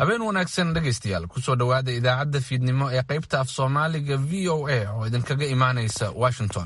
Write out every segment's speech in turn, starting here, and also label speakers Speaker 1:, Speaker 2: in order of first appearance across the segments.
Speaker 1: habeen wanaagsan dhegaystayaal kusoo dhowaada idaacadda fiidnimo ee qaybta af soomaaliga v o a oo idinkaga imaanaysa washington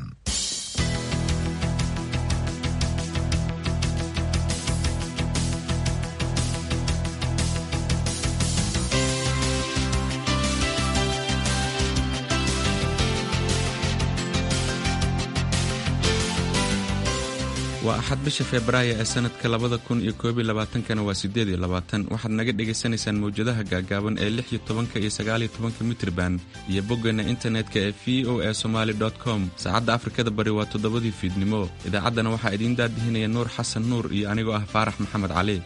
Speaker 2: waa axad bisha febraayo ee sanadka labada kun iyo koob iyo labaatankana waa sideed iyo labaatan waxaad naga dhagaysanaysaan mawjadaha gaagaaban ee lix iyo tobanka iyo sagaaliyo tobanka mitriban iyo boggeena internetka ee v o a somaali com saacadda afrikada bari waa toddobadii fiidnimo idaacaddana waxaa idiin daadihinaya nuur xasan nuur iyo anigoo ah faarax maxamed cali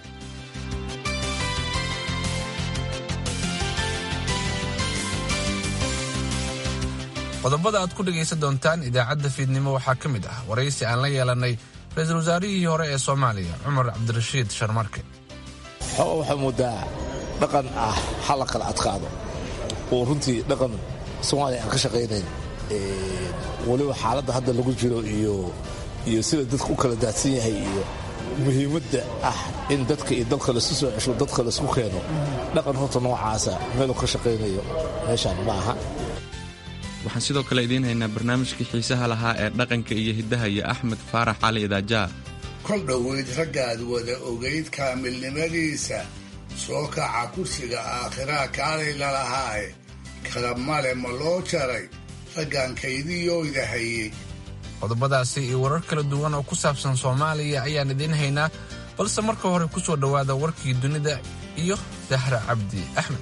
Speaker 1: qodobada aad ku dhegaysan doontaan idaacadda fiidnimo waxaa ka mid ah waraysi aan la yeelannay ra-iisul wasaarihii hore ee soomaaliya cumar cabdirashiid sharmarke
Speaker 3: xooga waxaa moodaa dhaqan ah hala kala adkaado oo runtii dhaqan soomaaliya aan ka shaqaynayn weliba xaaladda hadda lagu jiro iyo sida dadka u kala daadsan yahay iyo muhiimadda ah in dadka iyo dalka laisu soo cesho dadka laisku keeno dhaqan horta noocaasa meeluu ka shaqaynayo meeshaan ma aha
Speaker 2: waxaan sidoo kale idiin haynaa barnaamijkii xiisaha lahaa ee dhaqanka iyo hiddaha iyo axmed faarax cali idaajaa
Speaker 4: kol dhoweyd raggaad wada ogayd kaamilnimadiisa soo kaca kursiga aakhiraa kaalay lalahaaye kala male ma loo jaray raggan kaydiyooyda hayey
Speaker 1: qodobadaasi iyo warar kala duwan oo ku saabsan soomaaliya ayaan idiin haynaa balse marka hore ku soo dhowaada warkii dunida iyo dahra cabdi axmed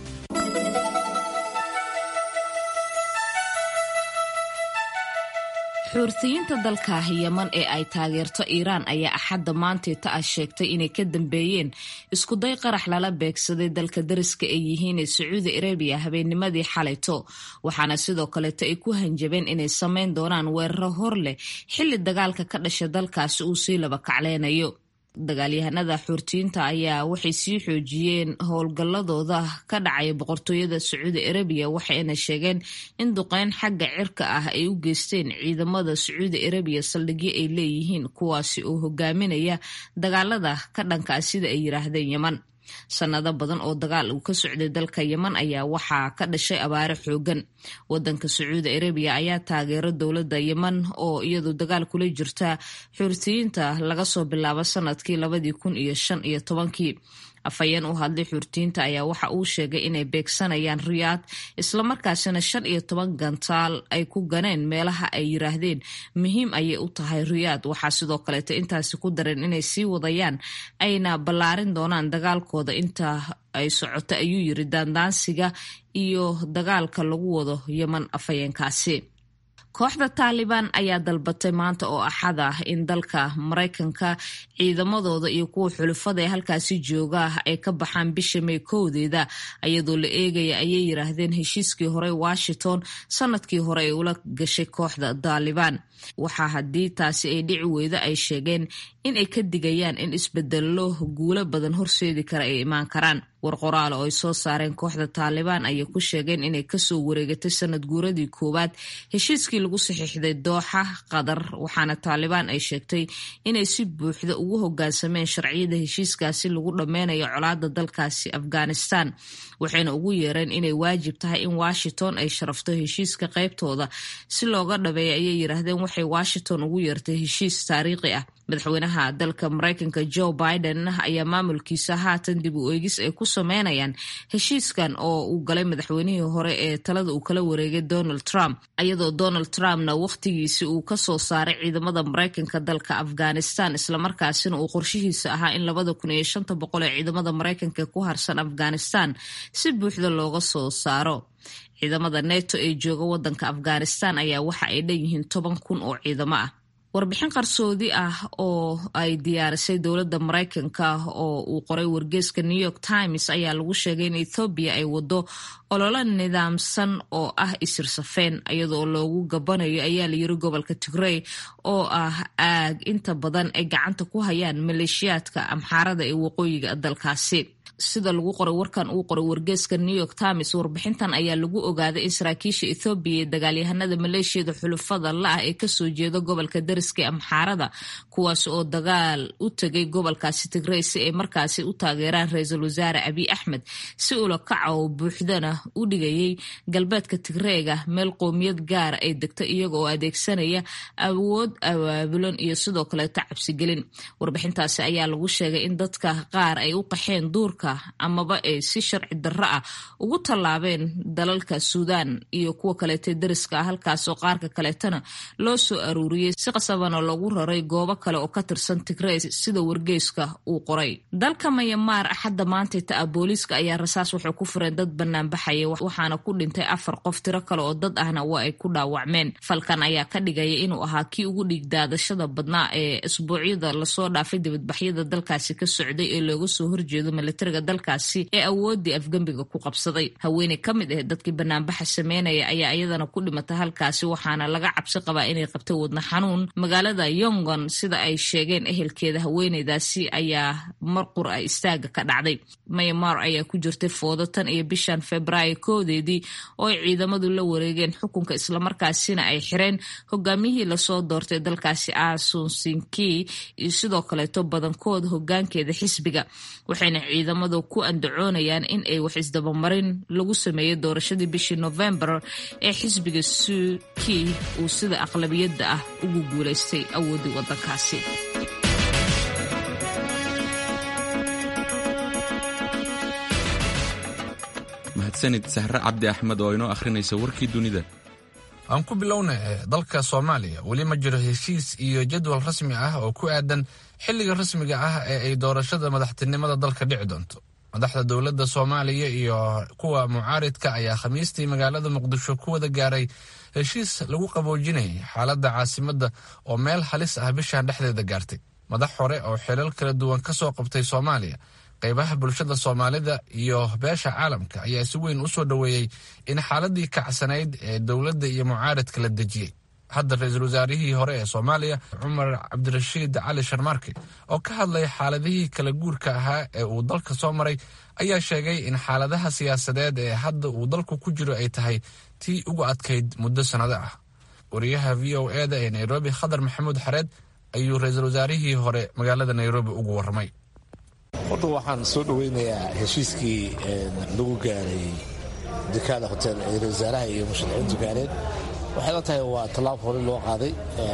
Speaker 5: xuurtiyiinta dalka yeman ee ay taageerto iiraan ayaa axadda maanteeta ah sheegtay inay ka dambeeyeen iskuday qarax lala beegsaday dalka dariska ay yihiin ee sacuudi arabiya habeennimadii xalayto waxaana sidoo kaleeto ay ku hanjabeen inay samayn doonaan weeraro hor leh xilli dagaalka ka dhasha dalkaasi uu sii laba kacleynayo dagaalyahanada xuurtiyiinta ayaa waxay sii xoojiyeen howlgalladooda ka dhacaya boqortooyada sacuudi arabiya waxayna sheegeen in duqeyn xagga cirka ah ay u geysteen ciidamada sacuudi arabiya saldhigyo ay leeyihiin kuwaasi oo hogaaminaya dagaalada ka dhankaa sida ay yiraahdeen yeman sanado badan oo dagaal uu ka socday dalka yeman ayaa waxaa ka dhashay abaare xoogan wadanka sacuudi arabiya ayaa taageero dowladda yeman oo iyadu dagaal kula jirta xuurtiyiinta laga soo bilaabo sanadkii labadii kun iyo shan iyo tobankii afhayeen u hadlay xuurtiyiinta ayaa waxa uu sheegay inay beegsanayaan riyaad islamarkaasina shan iyo toban gantaal ay ku ganeen meelaha ay yiraahdeen muhiim ayay u tahay riyaad waxaa sidoo kaleeto intaasi ku dareen inay sii wadayaan ayna ballaarin doonaan dagaalkooda inta ay socoto ayuu yiri daandaansiga iyo dagaalka lagu wado yeman afhayeenkaasi kooxda taalibaan ayaa dalbatay maanta oo axad ah in dalka maraykanka ciidamadooda iyo kuwa xulufada ee halkaasi jooga ay ka baxaan bisha may kowdeeda ayadoo la eegaya ayay yiraahdeen heshiiskii hore washington sanadkii hore ay ula gashay kooxda taalibaan waxaa haddii taasi ay dhici weydo ay sheegeen in ay ka digayaan in isbedelo guulo badan horseedi kara ay imaan karaan war qoraal oo ay soo saareen kooxda taalibaan ayay ku sheegeen inay kasoo wareegatay sanad guuradii koowaad heshiiskii lagu saxiixday dooxa qatar waxaana taalibaan ay sheegtay inay si buuxda ugu hogaansameen sharciyada heshiiskaasi lagu dhammeynayo colaada dalkaasi afghanistan waxayna ugu yeereen inay waajib tahay in washington ay sharafto heshiiska qaybtooda si looga dhabeeya ayay yiraahdeen waxay washington ugu yeertay heshiis taariikhi ah madaxweynaha dalka maraykanka joe biden ayaa maamulkiisa haatan dib u eegis ay ku sameynayaan heshiiskan oo uu galay madaxweynihii hore ee talada uu kala wareegay donald trump iyadoo donald trumpna wakhtigiisi uu kasoo saaray ciidamada maraykanka dalka afghanistan islamarkaasina uu qorshihiisa ahaa in labada kun iyo shanta boqol ee ciidamada maraykanka ku harsan afghanistan si buuxda looga soo saaro ciidamada neto ee jooga wadanka afghanistan ayaa waxa ay dhan yihiin toban kun oo ciidamo ah warbixin qarsoodi ah oo ay diyaarisay dowladda maraykanka oo uu qoray wargeeska new york times ayaa lagu sheegay in ethoobiya ay wado ololo nidaamsan oo ah isirsafeen iyadoo loogu gabanayo ayaa layiri gobolka tigrey oo ah aag inta badan ay gacanta ku hayaan maleeshiyaadka amxaarada ee waqooyiga dalkaasi sida lagu qoray warkan uu qoray wargeeska new york times warbixintan ayaa lagu ogaaday in saraakiisha ethoobiya ee dagaalyahanada maleeshiyada xulufada la-ah ee kasoo jeeda gobolka dariska ee amxaarada kuwaas oo dagaal u tegay gobolkaasi tigrey si ay markaasi u taageeraan ra-iisul wasaare abiy axmed si ula kaca oo buuxdana u dhigayay galbeedka tigreega meel qoomiyad gaara ay degto iyaga oo adeegsanaya awood awaabulan iyo sidoo kaleeto cabsigelin warbixintaasi ayaa lagu sheegay in dadka qaar ay u qaxeen duurka amaba ay si sharci darro ah ugu tallaabeen dalalka suudaan iyo kuwa kaleeta dariska ah halkaasoo qaarka kaleetana loo soo aruuriyey si qasabana loogu raray goobo kale oo ka tirsan tigrey sida wargeyska uu qoray dalka mayamaar axadda maantayta ah booliiska ayaa rasaas waxay ku fureen dad banaanbaxaya waxaana ku dhintay afar qof tiro kale oo dad ahna waa ay ku dhaawacmeen falkan ayaa ka dhigaya inuu ahaa kii ugu dhiigdaadashada badnaa ee isbuucyada lasoo dhaafay dibadbaxyada dalkaasi ka socday ee looga soo horjeedo militariga dalkaasi ee awoodii afgembiga ku qabsaday haweeney ka mid ah dadkii banaanbaxa sameynaya ayaa iyadana ku dhimatay halkaasi waxaana laga cabsi qabaa inay qabtay wadna xanuun magaalada yongon sida ay sheegeen ehelkeeda haweeneydaasi ayaa marqur ah istaaga ka dhacday mayamar ayaa ku jirtay foodo tan iyo bishan februaayo koodeedii oo ay ciidamadu la wareegeen xukunka islamarkaasina ay xireen hogaamiyihii lasoo doortay dalkaasi asunsinki iyo sidoo kaleeto badankood hogaankeeda xisbiga waxayna ciidamadu ku andacoonayaan in ay wax isdabamarin lagu sameeyey doorashadii bishii novembar ee xisbiga suki uu sida aqlabiyadda ah ugu guulaystay awoodii wadankaasi
Speaker 2: mahadsanid sahre cabdi axmed oo inoo akhrinaysa warkii dunida
Speaker 1: aan ku bilowna dalka soomaaliya weli ma jiro heshiis iyo jadwal rasmi ah oo ku aadan xilliga rasmiga ah ee ay doorashada madaxtinimada dalka dhici doonto madaxda dowladda soomaaliya iyo kuwa mucaaridka ayaa khamiistii magaalada muqdisho ku wada gaaray heshiis lagu qaboojinayay xaaladda caasimadda oo meel halis ah bishan dhexdeeda gaartay madax hore oo xilal kala duwan ka soo qabtay soomaaliya qaybaha bulshada soomaalida iyo beesha caalamka ayaa si weyn u soo dhoweeyey in xaaladii kacsanayd ee dowladda iyo mucaaradka la dejiyey hadda ra-iisul wasaarihii hore ee soomaaliya cumar cabdirashiid cali sharmaarke oo ka hadlay xaaladihii kala guurka ahaa ee uu dalka soo maray ayaa sheegay in xaaladaha siyaasadeed ee hadda uu dalku ku jiro ay tahay tii ugu adkayd muddo sannado ah wariyaha v o eda ee nairobi khadar maxamuud xareed ayuu ra-iisul wasaarihii hore magaalada nairobi ugu warramay
Speaker 3: horta waxaan soo dhoweynayaa heshiiskii lagu gaaray dekaada hotel ee ra-isul wasaaraha iyo musharaxiintu gaareen waxay la tahay waa tallaab hore loo qaaday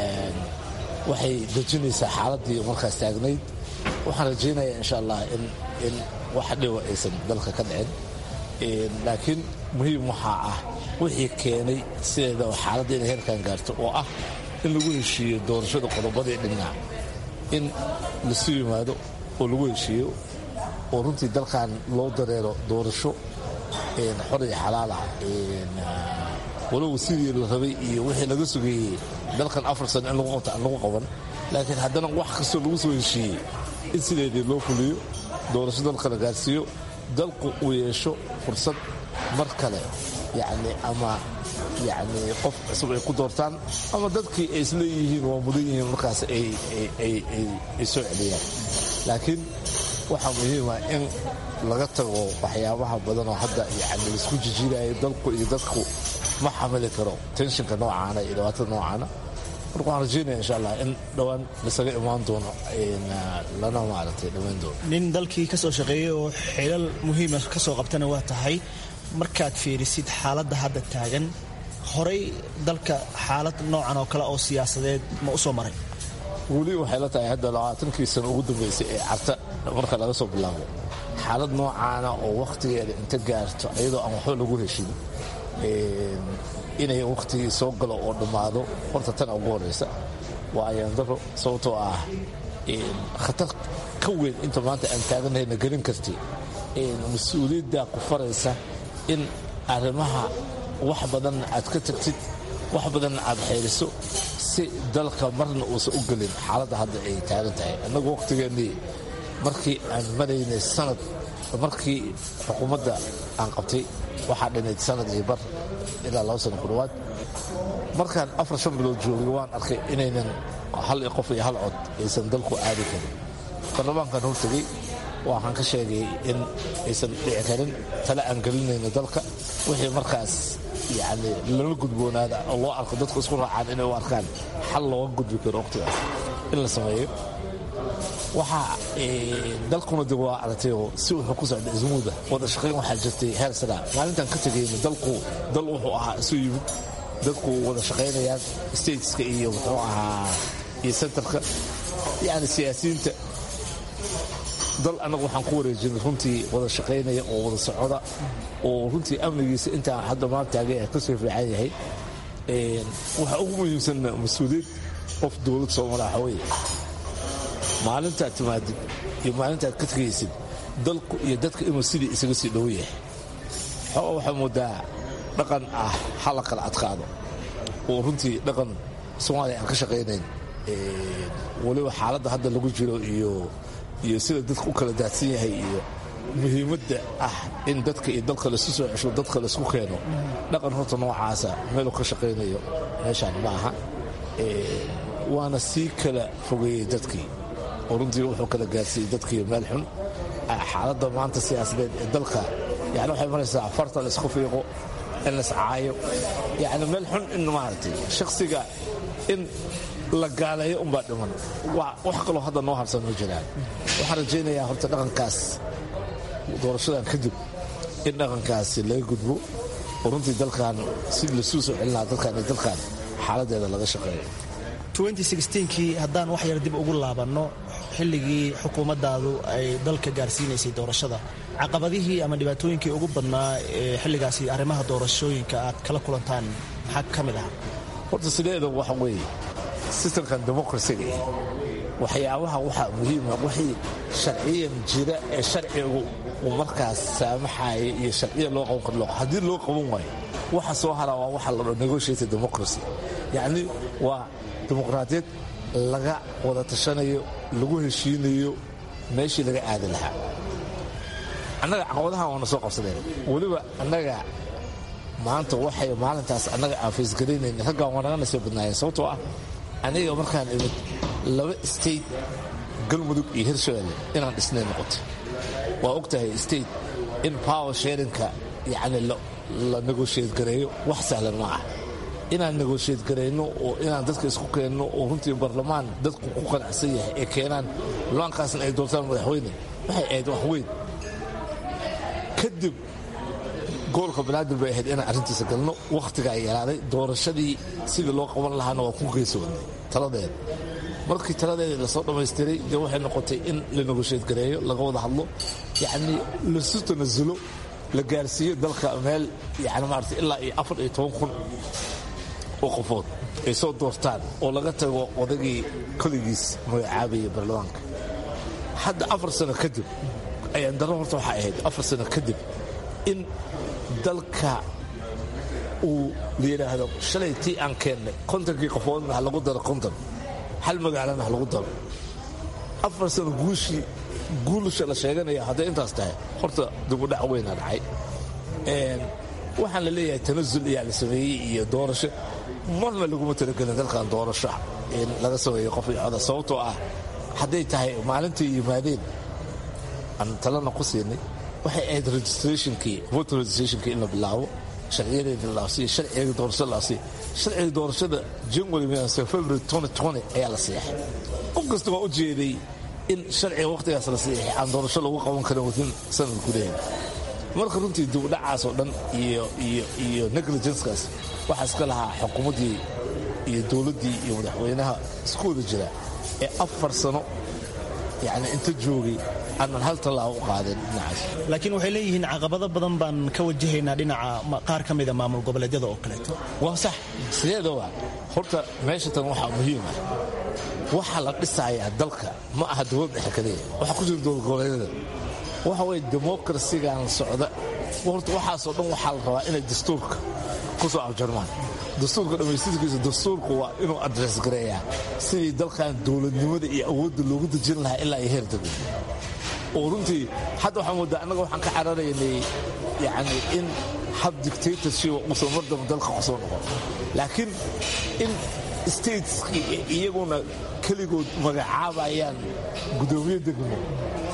Speaker 3: waxay dejinaysaa xaaladdii markaas taagnayd waxaan rajaynayaa insha allah in wax dhiwa aysan dalka ka dhicin laakiin muhiim waxaa ah wixii keenay sideeda oo xaaladda inay heerkan gaarto oo ah in lagu heshiiyo doorashada qodobadii dhinac in lasu yimaado oo lagu heshiiyo oo runtii dalkan loo dareero doorasho xor iyo xalaala walow sidii la rabay iyo wixii laga sugeeyey dalkan afar sano in lagu qabta aan lagu qaban laakiin haddana wax kastoo lagu soo heshiiyey in sideedii loo fuliyo doorasho dalka la gaarsiiyo dalku uu yeesho fursad mar kale yacni ama yacni qof cusub ay ku doortaan ama dadkii ay isleeyihiin waa mudan yihiin markaas ay soo celiyaan laakiin waxaa muhiima in laga tago waxyaabaha badanoo hadda yani laisku jijiirayo dalku iyo dadku ma xamili karo tenshinka noocaana iyo dhibaatada noocaana marka waxaan rajaynaya insha allah in dhowaan lasaga imaan doono lana maaragtay dhammayn doono
Speaker 6: nin dalkii ka soo shaqeeyey oo xilal muhiima ka soo qabtana waa tahay markaad fiirisid xaaladda hadda taagan horay dalka xaalad noocan oo kale oo siyaasadeed ma u soo maray
Speaker 3: weli waxay la tahay hadda labaatankii sano ugu dambaysay ee carta marka laga soo bilaabo xaalad noocaana oo wakhtigeeda inta gaarto iyadoo aan waxba lagu heshin inay wakhtigii soo galo oo dhammaado horta tana ugu horaysa waa ayaandaro sababtoo ah khatar ka weyn inta maanta aan taaganahayna gelin karti mas-uuliyaddaa ku faraysa in arrimaha wax badanna aad ka tagtid wax badanna aad xeeliso si dalka marna uusan u gelin xaaladda hadda ay taagan tahay annagu wakhtigeennii markii aan maraynay sanad markii xukuumadda aan qabtay waxaa dhinayd sanad iyo bar ilaa laba sano ku dhawaad markaan afar shan bilood joogay waan arkay inaynan hal qof iyo hal cod aysan dalku aadi karin baarlamaankan hortegey waxaan ka sheegay in aysan dhici karin tale aan gelinayno dalka wixii markaas yani lala gudboonaada oo loo arko dadku isku raacaan inay u arkaan xal looga gudbi karo waqtigaas in la sameeyo waxaa dalkuna dib waa aragtayoo si wuxuu ku socda ismuuda wada shaqayn waxaa jirtay heer sana maalintaan ka tegayna dalku dal wuxuu ahaa isu yimid dadku wada shaqaynayaan stateska iyo muxuu ahaa iyo centerka yani siyaasiyiinta dal annagu waxaan ku wareejinay runtii wada shaqaynaya oo wada socoda oo runtii amnigiisa intaa hadda maantaaga ka soo fiican yahay waxaa ugu muhiimsan mas-uuliyad qof dowlad soomaliya waxa weeye maalintaad timaadid iyo maalintaad ka tegaysid dalku iyo dadka inuu sidii isaga sii dhowo yahay xoo waxaa moodaa dhaqan ah hala kala adkaado oo runtii dhaqan soomaaliya aan ka shaqaynayn weliba xaaladda hadda lagu jiro iyo iyo sida dadka u kala daadsan yahay iyo muhiimadda ah in dadka iyo dalka laisu soo cesho dadka laisku keeno dhaqan horta noocaasa meeluu ka shaqaynayo meeshaan ma aha waana sii kala fogeeyey dadkii oo runtii wuxuu kala gaarsiiyey dadkii meel xun xaaladda maanta siyaasadeed ee dalka yani waxay maraysaa farta laisku fiiqo in laiscaayo yani meel xun in maaragtay shakhsiga in la gaaleeyo unbaa dhiman wax kaloo hadda noo harsan ma jiraan waxaan rajaynayaa horta dhaqankaas doorashadan kadib in dhaqankaasi laga gudbo oo runtii dalkan si lasuu soo celinaa dalkan iyo dalkan xaaladeeda laga shaqeeyo
Speaker 6: kii haddaan wax yar dib ugu laabanno xilligii xukuumaddaadu ay dalka gaarsiinaysay doorashada caqabadihii ama dhibaatooyinkii ugu badnaa ee xilligaasi arrimaha doorashooyinka aad kala kulantaan maxaa ka mid ah
Speaker 3: horta sideeda waxa weeye sistamkan demokrasiga eh waxyaabaha waxaa muhiima wixii sharciyan jira ee sharcigu uu markaas saamaxaya iyo sharciya loo qaban karo haddii loo qaban waayo waxa soo haraa waa waxa la dho negotiated democracy yacni waa dimuqraadiyad laga wada tashanayo lagu heshiinayo meeshii laga aadi lahaa annaga caqabadahan waana soo qabsadeen weliba annaga maanta waxay maalintaas annaga aan faysgaraynayn raggaan waa naga nasoo badnaayeen sababtoo ah aniga markaan imid laba state galmudug iyo hirshabelle inaan dhisnay noqotay waa og tahay state in power sharinka yacni la negotiate gareeyo wax sahlan ma ah inaan negotiate garayno oo inaan dadka isku keenno oo runtii barlamaan dadku ku qanacsan yahay ee keenaan laankaasna ay doortaan madaxweyne waxay ahayd wax weyn kadib gobolka banaadir bay ahayd inaan arrintiisa galno wakhtigaa yaraaday doorashadii sidii loo qaban lahaana waa ku geesoonnay taladeeda markii taladeeda lasoo dhammaystiray dee waxay noqotay in la negoshiyad gareeyo laga wada hadlo yacnii lasu tanasulo la gaarsiiyo dalka meel yani maarata ilaa iyo afar iyo toban kun oo qofood ay soo doortaan oo laga tago odagii koligiis magacaabayay baarlamaanka hadda afar sano kadib ayaan darro horta waxaa ahayd afar sano kadib in dalka uu la yidhaahdo shalay tii aan keennay kontonkii qofoodna ha lagu daro konton hal magaalana ha lagu daro afar sano guushii guulusha la sheeganaya hadday intaas tahay horta dibudhac weynaa dhacay waxaan la leeyahay tanasul ayaa la sameeyey iyo doorasho marna laguma talagelin dalkan doorasho in laga sameeyo qof iyo coda sababtoo ah hadday tahay maalintai yimaadeen aan talana ku siinay waxay ahayd registrationkii voter registrationkii in la bilaabo sharciyadeeda laasiyo sharciga doorashada laasiyo sharciga doorashada january february ayaa la seexay qof kasta waa u jeeday in sharciga wakhtigaas la seexay aan doorasho lagu qaban karin wadin sanad gudaheeda marka runtii dibudhacaas oo dhan iyo negligenskaas waxaa iska lahaa xukuumaddii iyo dowladdii iyo madaxweynaha isku wada jira ee afar sano yani inta joogay aanan hal tallaabo u qaadeen dhinacaas
Speaker 6: laakiin waxay leeyihiin caqabado badan baan ka wajahaynaa dhinaca qaar ka mida maamul goboleedyada oo kaleeto
Speaker 3: waa sax sideedaba horta meesha tan waxaa muhiim ah waxaa la dhisayaa dalka ma aha dowlad dhexe kaliya waxaa ku jira dowlad goboleedyada waxa weye demokrasigan socda horta waxaasoo dhan waxaa la rabaa inay dastuurka ku soo afjarmaan dastuurka dhammaystirkiisa dastuurku waa inuu adres gareeyaa sidii dalkan dowladnimada iyo awoodda loogu dejin lahaa ilaa iyo heer degmo oo runtii hadda waxaa moodaa annaga waxaan ka cararaynay yani in hab dictatorship uusan mar damba dalka ku soo noqon laakiin in stateski iyaguna keligood magacaabayaan guddoomiye degmo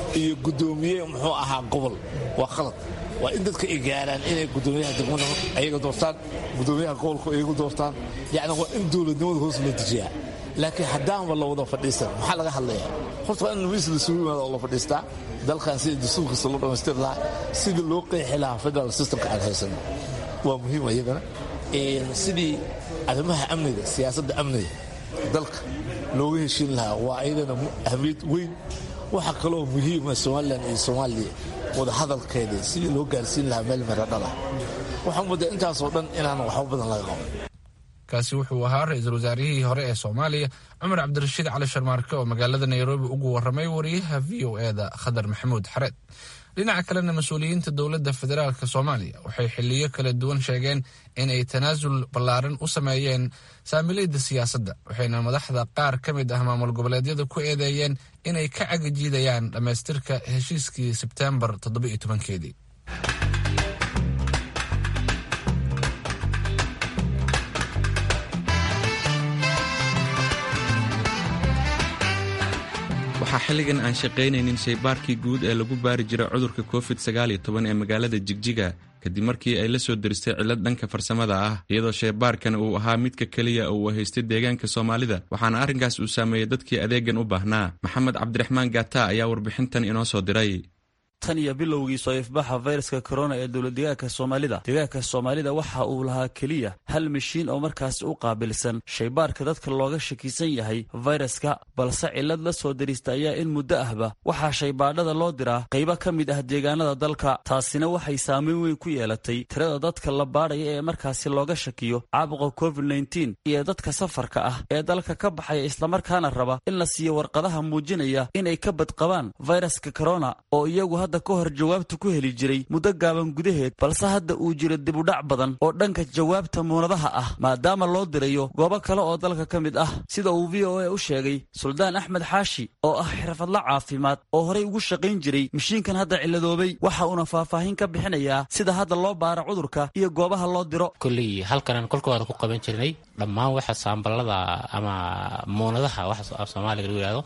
Speaker 3: iyo guddoomiye muxuu ahaa gobol waa khalad waa in dadka ay gaaraan inay guddoomiyaha degmada ayaga doortaan guddoomiyaha gobolku ayagu doortaan yacni waa in dowladnimada hoos loo dejiyaa laakiin haddaanba la wada fadhiisan maxaa laga hadlayaa horta waa in miis lasugu yimaado oo la fadhiistaa dalkan sida dastuurkiisa loo dhammaystiri lahaa sidii loo qeexi lahaa federal systemka aan haysano waa muhiim iyagana sidii arrimaha amniga siyaasadda amniga dalka looga heshiin lahaa waa iyadana ahmiyad weyn waxaa kaloo muhiima somalilan iyo soomaaliya wadahadalkeeda sidii loo gaarsiin lahaa meel meradhala waxaan muddaa intaasoo dhan inaan waxba badan laga qaban
Speaker 1: kaasi wuxuu ahaa ra-iisul wasaarihii hore ee soomaaliya cumar cabdirashiid cali sharmaarke oo magaalada nairobi ugu warramay wariyaha v o eda khadar maxamuud xareed dhinaca kalena mas-uuliyiinta dowladda federaalk soomaaliya waxay xiliyo kala duwan sheegeen in ay tanaasul ballaaran u sameeyeen saamilayda siyaasadda waxayna madaxda qaar ka mid ah maamul goboleedyada ku eedeeyeen inay ka cagajiidayaan dhammaystirka heshiiskii sebteembar toddoba-iyo tobankeedii
Speaker 2: waxaa xilligan aan shaqaynaynin shaybaarkii guud ee lagu baari jiray cudurka covid sagaal iyo toban ee magaalada jigjiga kadib markii ay la soo diristay cillad dhanka farsamada ah iyadoo shaybaarkan uu ahaa midka keliya uu haystay deegaanka soomaalida waxaana arrinkaas uu saameeyey dadkii adeegan u baahnaa maxamed cabdiraxmaan gaata ayaa warbixintan inoo soo diray
Speaker 7: tan iyo bilowgii soo ifbaxa fayraska korona ee dowlad deegaanka soomaalida deegaanka soomaalida waxa uu lahaa keliya hal mashiin oo markaasi u qaabilsan shaybaarka dadka looga shakisan yahay fayraska balse cillad la soo dirista ayaa in muddo ahba waxaa shaybaadhada loo diraa qaybo ka mid ah deegaanada dalka taasina waxay saameyn weyn ku yeelatay tirada dadka la baadhaya ee markaasi looga shakiyo caabuqa covid nteen iyo dadka safarka ah ee dalka ka baxaya islamarkaana raba in la siiyo warqadaha muujinaya inay ka badqabaan fayraska korona oo iyagu hadda ka hor jawaabta ku heli jiray muddo gaaban gudaheed balse hadda uu jiro dibudhac badan oo dhanka jawaabta muunadaha ah maadaama loo dirayo goobo kale oo dalka ka mid ah sida uu v o a u sheegay suldaan axmed xaashi oo ah xirfadla caafimaad oo horey ugu shaqayn jiray mashiinkan hadda cilladoobay waxa uuna faahfaahin ka bixinayaa sida hadda loo baara cudurka iyo goobaha loo diro
Speaker 8: kolley halkanaan kolka hore ku qaban jirnay dhammaan waxa saamballada ama muunadaha waxa af soomaaliga lagu yihahdo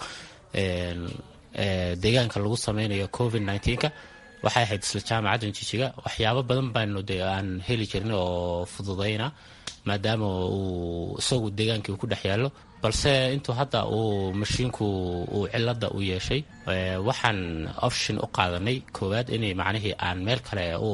Speaker 8: deegaanka lagu sameynayo covid nnteenka waxay ahayd isla jaamacaddan jijiga waxyaabo badan baanu de aan heli jirnay oo fududayna maadaama uu isagu deegaankii uu ku dhex yaallo balse intuu hadda uu mashiinku uu cilada u yeeshay waxaan option u qaadanay koowaad inay macnihii aan meel kale u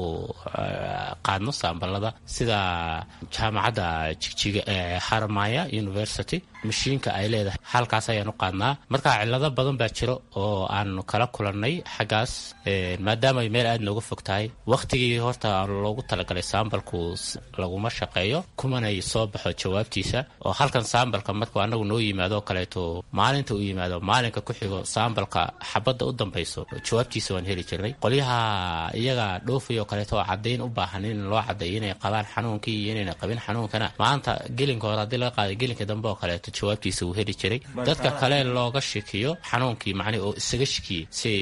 Speaker 8: qaadno saamballada sida jaamacadda jigjiga ee haramaya university mashiinka ay leedahay halkaas ayaan u qaadnaa marka cilado badan baa jiro oo aan kala kulannay xaggaas maadaama ay meel aad nooga fog tahay wakhtigii horta loogu talagalay saambalku laguma shaqeeyo kumanay soo baxo jawaabtiisa oo halkan saambalka markuu anagu noo yimaado oo kaleeto maalinta uu yimaado maalinka ku xigo saambalka xabadda u dambayso jawaabtiisa waan heli jirnay qolyaha iyaga dhoofay oo kaleeto oo caddayn u baahan in loo caddeeyo inay qabaan xanuunkii iyo inayna qabin xanuunkana maanta gelinka hore haddii laga qaaday gelinka dambe oo kaleeto jawaabtiisa wuu heli jiray dadka kale looga shikiyo xanuunkii macnihi oo isaga shikiyey si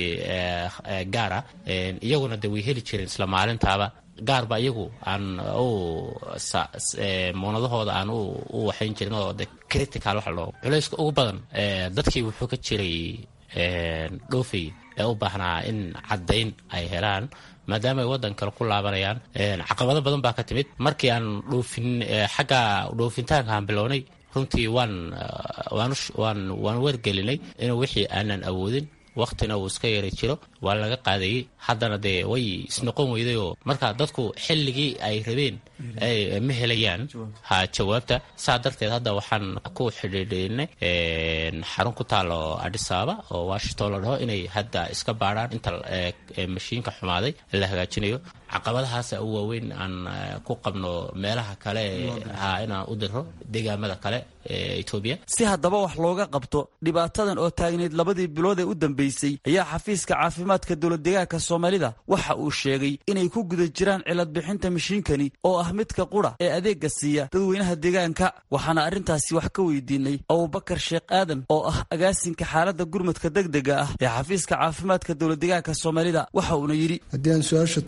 Speaker 8: gaara iyaguna de way heli jireen isla maalintaaba gaarba iyagu aan u muunadahooda aan u waxayn jirin oo de critical waxa loo culayska ugu badan dadkii wuxuu ka jiray dhoofay ee u baahnaa in caddayn ay helaan maadaama ay waddan kale ku laabanayaan caqabado badan baa ka timid markii aan dhoofin xagga dhoofintaanka aan bilownay runtii waan waan waan wargelinay inuu wixii aanan awoodin waktina uu iska yara jiro waa laga qaadayey haddana dee way isnoqon weydayoo marka dadku xilligii ay rabeen ma helayaan ha jawaabta saa darteed hadda waxaan ku xidhiidhinay xarun ku taalo adhisaaba oo washington la dhaho inay hadda iska baadhaan inta mashiinka xumaaday la hagaajinayo caqabadahaasa u waaweyn aan ku qabno meelaha kale ha inaan u diro deegaamada kale ee etoobiya
Speaker 7: si haddaba wax looga qabto dhibaatadan oo taagneyd labadii bilood ee u dambeysay ayaa xafiiska caafimaadka dowladdeegaanka soomaalida waxa uu sheegay inay ku guda jiraan cilad bixinta mashiinkani oo ah midka qura ee adeegga siiya dadweynaha deegaanka waxaana arrintaasi wax ka weydiinay abubakar sheekh aadan oo ah agaasinka xaaladda gurmadka degdega ah ee xafiiska caafimaadka dowladdeegaanka soomaalida waxa uuna yidhi
Speaker 9: haddii aan su-aasha toos u galo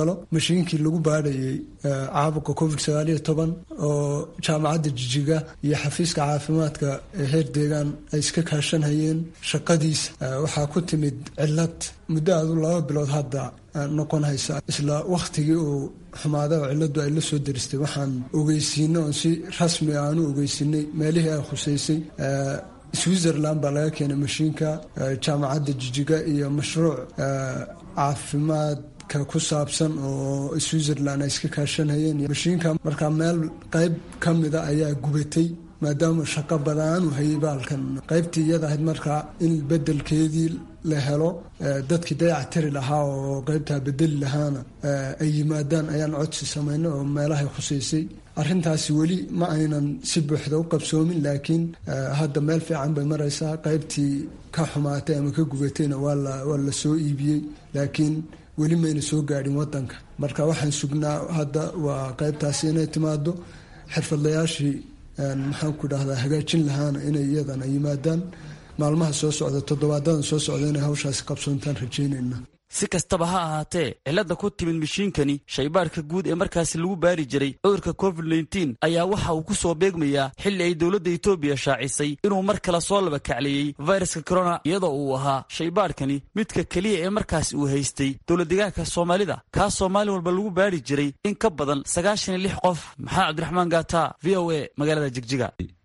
Speaker 9: helo mashiinkii lagu baadhayay caabuqa covid sagaaliyo toban oo jaamacadda jijiga iyo xafiiska caafimaadka ee heer deegaan ay iska kaashanhayeen shaqadiisa waxaa ku timid cilad muddo aadu laba bilood hadda noqon haysa isla wakhtigii uu xumaaday oo ciladu ay la soo deristay waxaan ogeysiinay oon si rasmi aanu ogeysinay meelihii ay khuseysay switzerland baa laga keenay mashiinka jaamacadda jijiga iyo mashruuc caafimaadka ku saabsan oo switzerland ay iska kaashanhayeen mashiinka markaa meel qeyb ka mida ayaa gubatay maadaama shaqo badaan u hayay baalkan qaybtii iyada ahayd markaa in bedelkeedii la helo dadkii dayac tiri lahaa oo qaybtaa bedeli lahaana ay yimaadaan ayaan codsi samaynay oo meelahay khuseysay arrintaasi weli ma aynan si buuxda u qabsoomin laakiin hadda meel fiican bay maraysaa qaybtii ka xumaatay ama ka gubatayna waa la soo iibiyey laakiin weli mayna soo gaadhin wadanka marka waxaan sugnaa hadda waa qaybtaasi inay timaado xirfadlayaashii maxaan ku dhahdaa hagaajin lahaana inay iyadana yimaadaan maalmaha soo socda toddobaadadan soo socda inay hawshaasi qabsoontaan rajaynayna
Speaker 7: si kastaba ha ahaatee cilladda ku timid mashiinkani shaybaarka guud ee markaasi lagu baari jiray cudurka covid nteen ayaa waxa uu ku soo beegmayaa xilli ay dowladda etoobiya shaacisay inuu mar kale soo laba kacleeyey fayraska corona iyadoo uu ahaa shaybaarkani midka keliya ee markaasi uu haystay dowladdeegaanka soomaalida kaasoo maalin walba lagu baari jiray in ka badan sagaashan iyo lix qof maxamed cabdiraxmaan gaata v o a magaalada jigjiga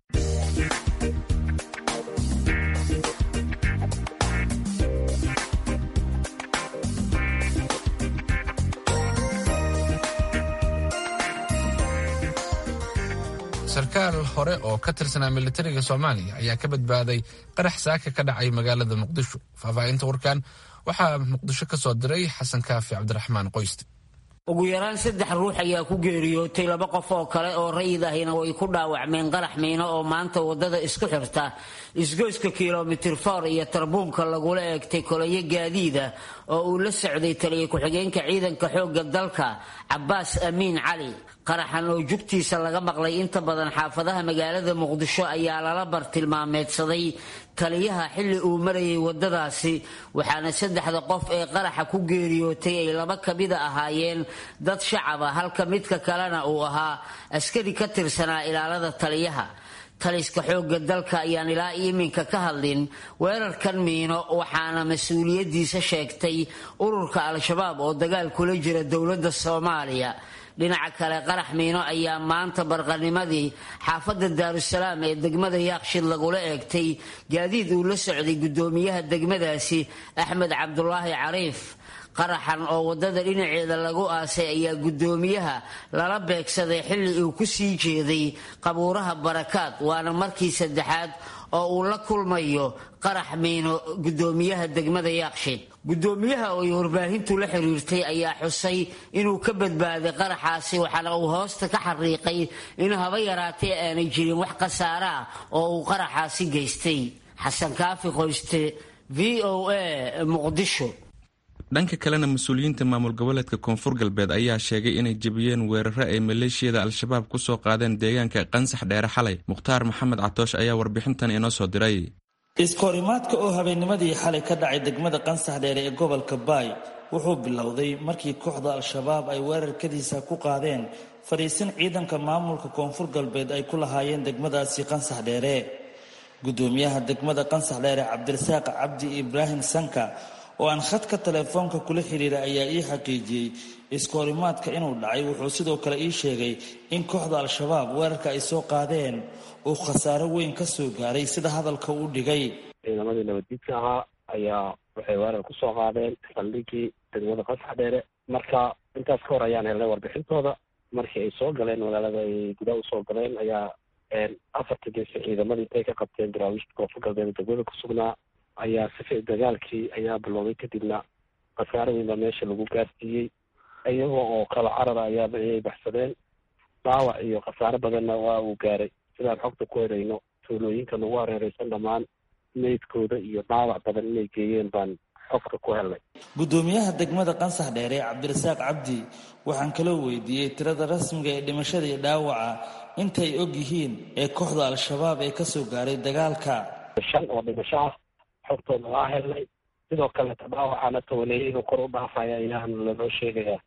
Speaker 1: sarkaal hore oo ka tirsanaa militariga soomaaliya ayaa ka badbaaday qarax saaka ka dhacay magaalada muqdisho faahfaahinta warkan waxaa muqdisho ka soo diray xasan kaafi cabdiraxmaan qoyste
Speaker 10: ugu yaraan saddex ruux ayaa ku geeriyootay laba qof oo kale oo rayid ahina way ku dhaawacmeen qarax miino oo maanta wadada isku xirta isgoyska kilomitir for iyo tarbuunka lagula eegtay kolayo gaadiida oo uu la socday taliya ku-xigeenka ciidanka xoogga dalka cabaas amiin cali qaraxan oo jugtiisa laga maqlay inta badan xaafadaha magaalada muqdisho ayaa lala bartilmaameedsaday taliyaha xilli uu marayay wadadaasi waxaana saddexda qof ee qaraxa ku geeriyootay ay laba kamida ahaayeen dad shacaba halka midka kalena uu ahaa askari ka tirsanaa ilaalada taliyaha taliska xoogga dalka ayaan ilaa iminka ka hadlin weerarkan miino waxaana mas-uuliyaddiisa sheegtay ururka al-shabaab oo dagaal kula jira dowladda soomaaliya dhinaca kale qarax miino ayaa maanta barqanimadii xaafadda daarusalaam ee degmada yaaqshid lagula eegtay gaadiid uu la socday guddoomiyaha degmadaasi axmed cabdulaahi cariif qaraxan oo wadada dhinaceeda lagu aasay ayaa guddoomiyaha lala beegsaday xilli uu ku sii jeeday qabuuraha barakaad waana markii saddexaad oo uu la kulmayo qarax miino guddoomiyaha degmada yaaqshid guddoomiyaha oo ay warbaahintu la xiriirtay ayaa xusay inuu ka badbaaday qaraxaasi waxaana uu hoosta ka xariiqay in haba yaraatay aanay jirin wax khasaare ah oo uu qaraxaasi geystay xasan kaafi qoyste v o a muqdisho
Speaker 2: dhanka kalena mas-uuliyiinta maamul goboleedka koonfur galbeed ayaa sheegay inay jebiyeen weeraro ay maleeshiyada al-shabaab ku soo qaadeen deegaanka qansax dheere xalay mukhtaar maxamed catoosh ayaa warbixintan inoo soo diray
Speaker 11: iskoorimaadka oo habeennimadii xalay ka dhacay degmada qansax dheere ee gobolka baay wuxuu bilowday markii kooxda al-shabaab ay weerarkadiisa ku qaadeen fadhiisin ciidanka maamulka koonfur galbeed ay ku lahaayeen degmadaasi qansax dheere gudoomiyaha degmada qansax dheere cabdirasaaq cabdi ibraahim sanka oo aan khadka teleefoonka kula xiriira ayaa ii xaqiijiyey iskoorimaadka inuu dhacay wuxuu sidoo kale ii sheegay in kooxda al-shabaab weerarka ay soo qaadeen uu khasaaro weyn ka soo gaaray sida hadalka uu dhigay
Speaker 12: ciidamadii nabaddiidka ahaa ayaa waxay weerar ku soo qaadeen saldhigii degmada qasax dheere marka intaas ka hor ayaan helnay warbixintooda markii ay soo galeen magaalada ay gudaha usoo galeen ayaa afarta geesi ciidamadii intay ka qabteen daraawiishta koonfur galbeed degmada ku sugnaa ayaa sifi dagaalkii ayaa biloobay kadibna khasaaro weyn baa meesha lagu gaarsiiyey iyagoo oo kala carara ayaa ayay baxsadeen dhaawac iyo khasaaro badanna waa uu gaaray sidaan xogta ku helayno tuulooyinka nagu hareereysan dhammaan meydkooda iyo dhaawac badan inay geeyeen baan xogta ku helnay
Speaker 11: gudoomiyaha degmada qansax dheere cabdirasaaq cabdi waxaan kaloo weydiiyey tirada rasmiga ee dhimashada iyo dhaawaca intay og yihiin ee kooxda al-shabaab ee kasoo gaaray dagaalka
Speaker 12: shan oo dhimasho ah xogtooda waa helnay sidoo kaleeta dhaawacana tawaneeye inuu kor u dhaafaya ayaan lanoo sheegayaa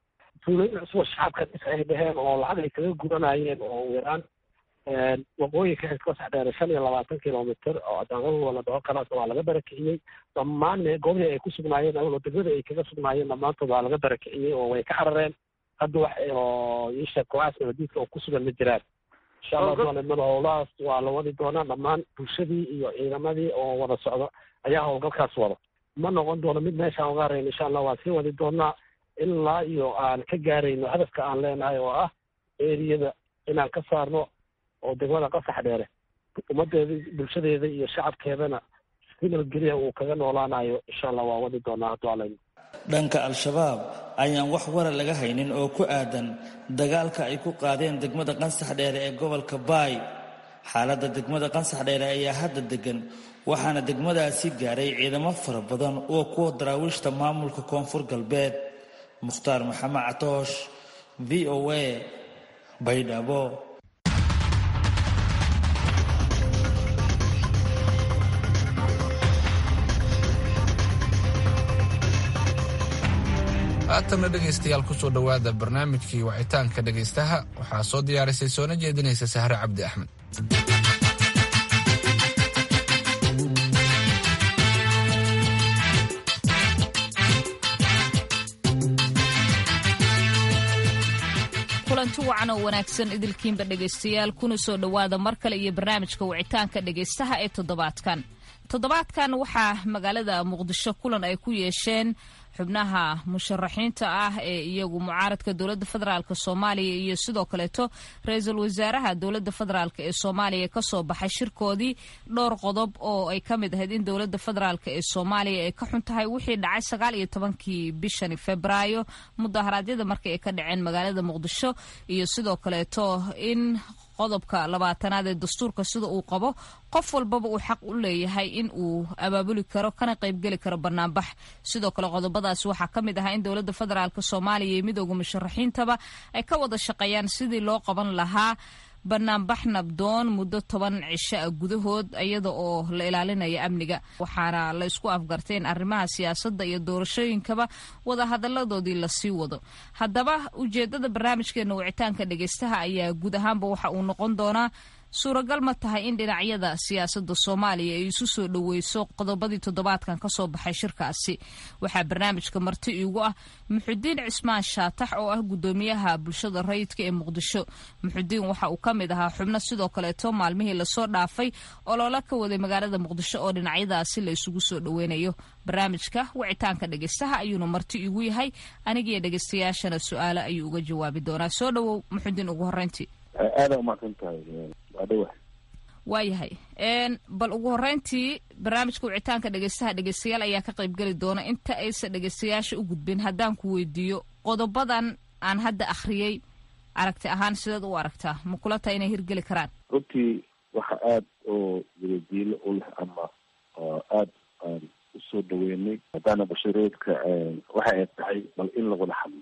Speaker 12: tuulooyin cusub oo shacabka dhis ay dheheen oo lacag ay kaga gudanayeen oo yaraan waqooyinka xilka saxdheere shan iyo labaatan kilomitr oo daaqadooda la dhaho kalaas waa laga barakiciyey dhammaan goobihii ay ku sugnaayeen awlo degmada ay kaga sugnaayeen dhammaantood waa laga barakiciyey oo way ka carareen hadda wax oo iisha kooxaas nabadiidka oo ku sugan ma jiraan insha allah doonimada howlahaas waa la wadi doonaa dhammaan bulshadii iyo ciidamadii oo wada socdo ayaa howlgalkaas wada ma noqon doono mid meeshaan uga harayn insha allah waan sii wadi doonaa ilaa iyo aan ka gaarayno hadafka aan leenahay oo ah eriyada inaan ka saarno oo degmada qasax dheere ummadeeda bulshadeeda iyo shacabkeedana si nabadgelya uu kaga noolaanayo insha allah waa wadi doonaa hadduu alayno
Speaker 11: dhanka al-shabaab ayaan wax wara laga haynin oo ku aadan dagaalka ay ku qaadeen degmada qansax dheere ee gobolka baay xaaladda degmada qansax dheere ayaa hadda degan waxaana degmadaasi gaaray ciidamo fara badan oo kuwa daraawiishta maamulka koonfur galbeed mukhtaar maxamed catoosh v o a baydhabo
Speaker 1: haatanna dhegaystayaal kusoo dhowaada barnaamijkii wacitaanka dhegaystaha waxaa soo diyaarisay soona jeedinaysa sahre cabdi axmed
Speaker 5: kulanti wacan oo wanaagsan idilkiinba dhegaystayaal kuna soo dhowaada mar kale iyo barnaamijka wicitaanka dhegaystaha ee toddobaadkan toddobaadkan waxaa magaalada muqdisho kulan ay ku yeesheen xubnaha musharaxiinta ah ee iyagu mucaaradka dowladda federaalk soomaaliya iyo sidoo kaleeto ra-iisul wasaaraha dowladda federaalk ee soomaaliya kasoo baxay shirkoodii dhowr qodob oo ay ka mid ahayd in dowladda federaalk ee soomaaliya ay ka xun tahay wixii dhacay sagaal iyo tobankii bishani febraayo mudaharaadyada markii ay ka dhaceen magaalada muqdisho iyo sidoo kaleeto in qodobka labaatanaad ee dastuurka sida uu qabo qof walbaba uu xaq u leeyahay in uu abaabuli karo kana qaybgeli karo banaanbax sidoo kale qodobadaas waxaa ka mid ahaa in dowladda federaalk soomaaliya iyo midooda musharaxiintaba ay ka wada shaqeeyaan sidii loo qaban lahaa banaanbax nabdoon muddo toban cisho ah gudahood iyada oo la ilaalinaya amniga waxaana la isku afgartay in arrimaha siyaasadda iyo doorashooyinkaba wadahadaladoodii lasii wado haddaba ujeedada barnaamijkeena wicitaanka dhegeystaha ayaa guud ahaanba waxa uu noqon doonaa suuragal ma tahay in dhinacyada siyaasadda soomaaliya ay isu soo dhoweyso qodobadii toddobaadkan kasoo baxay shirkaasi waxaa barnaamijka marti iigu ah muxudiin cismaan shaatax oo ah gudoomiyaha bulshada rayidka ee muqdisho muxudiin waxa uu ka mid ahaa xubno sidoo kaleeto maalmihii lasoo dhaafay oloola ka waday magaalada muqdisho oo dhinacyadaasi la isugu soo dhoweynayo barnaamijka wicitaanka dhegeystaha ayuuna marti iigu yahay anigiyo dhegeystayaashana su-aalo ayuu uga jawaabi doonaa soo dhowow muxudiin ugu horeyntii
Speaker 13: aada umaqsan tahay waa dhawa
Speaker 5: waayahay bal ugu horeyntii barnaamijka wicitaanka dhegeystaha dhegeystayaal ayaa ka qaybgeli doona inta aysan dhegeystayaasha u gudbin haddaan ku weydiiyo qodobadan aan hadda akhriyey aragti ahaan sideed u aragtaa ma kula tahay inay hirgeli karaan
Speaker 13: runtii waxa aada oo wadajiilo u leh ama aada aan usoo dhaweynay haddaana bashareedka waxa ay tahay bal in lawada hadlo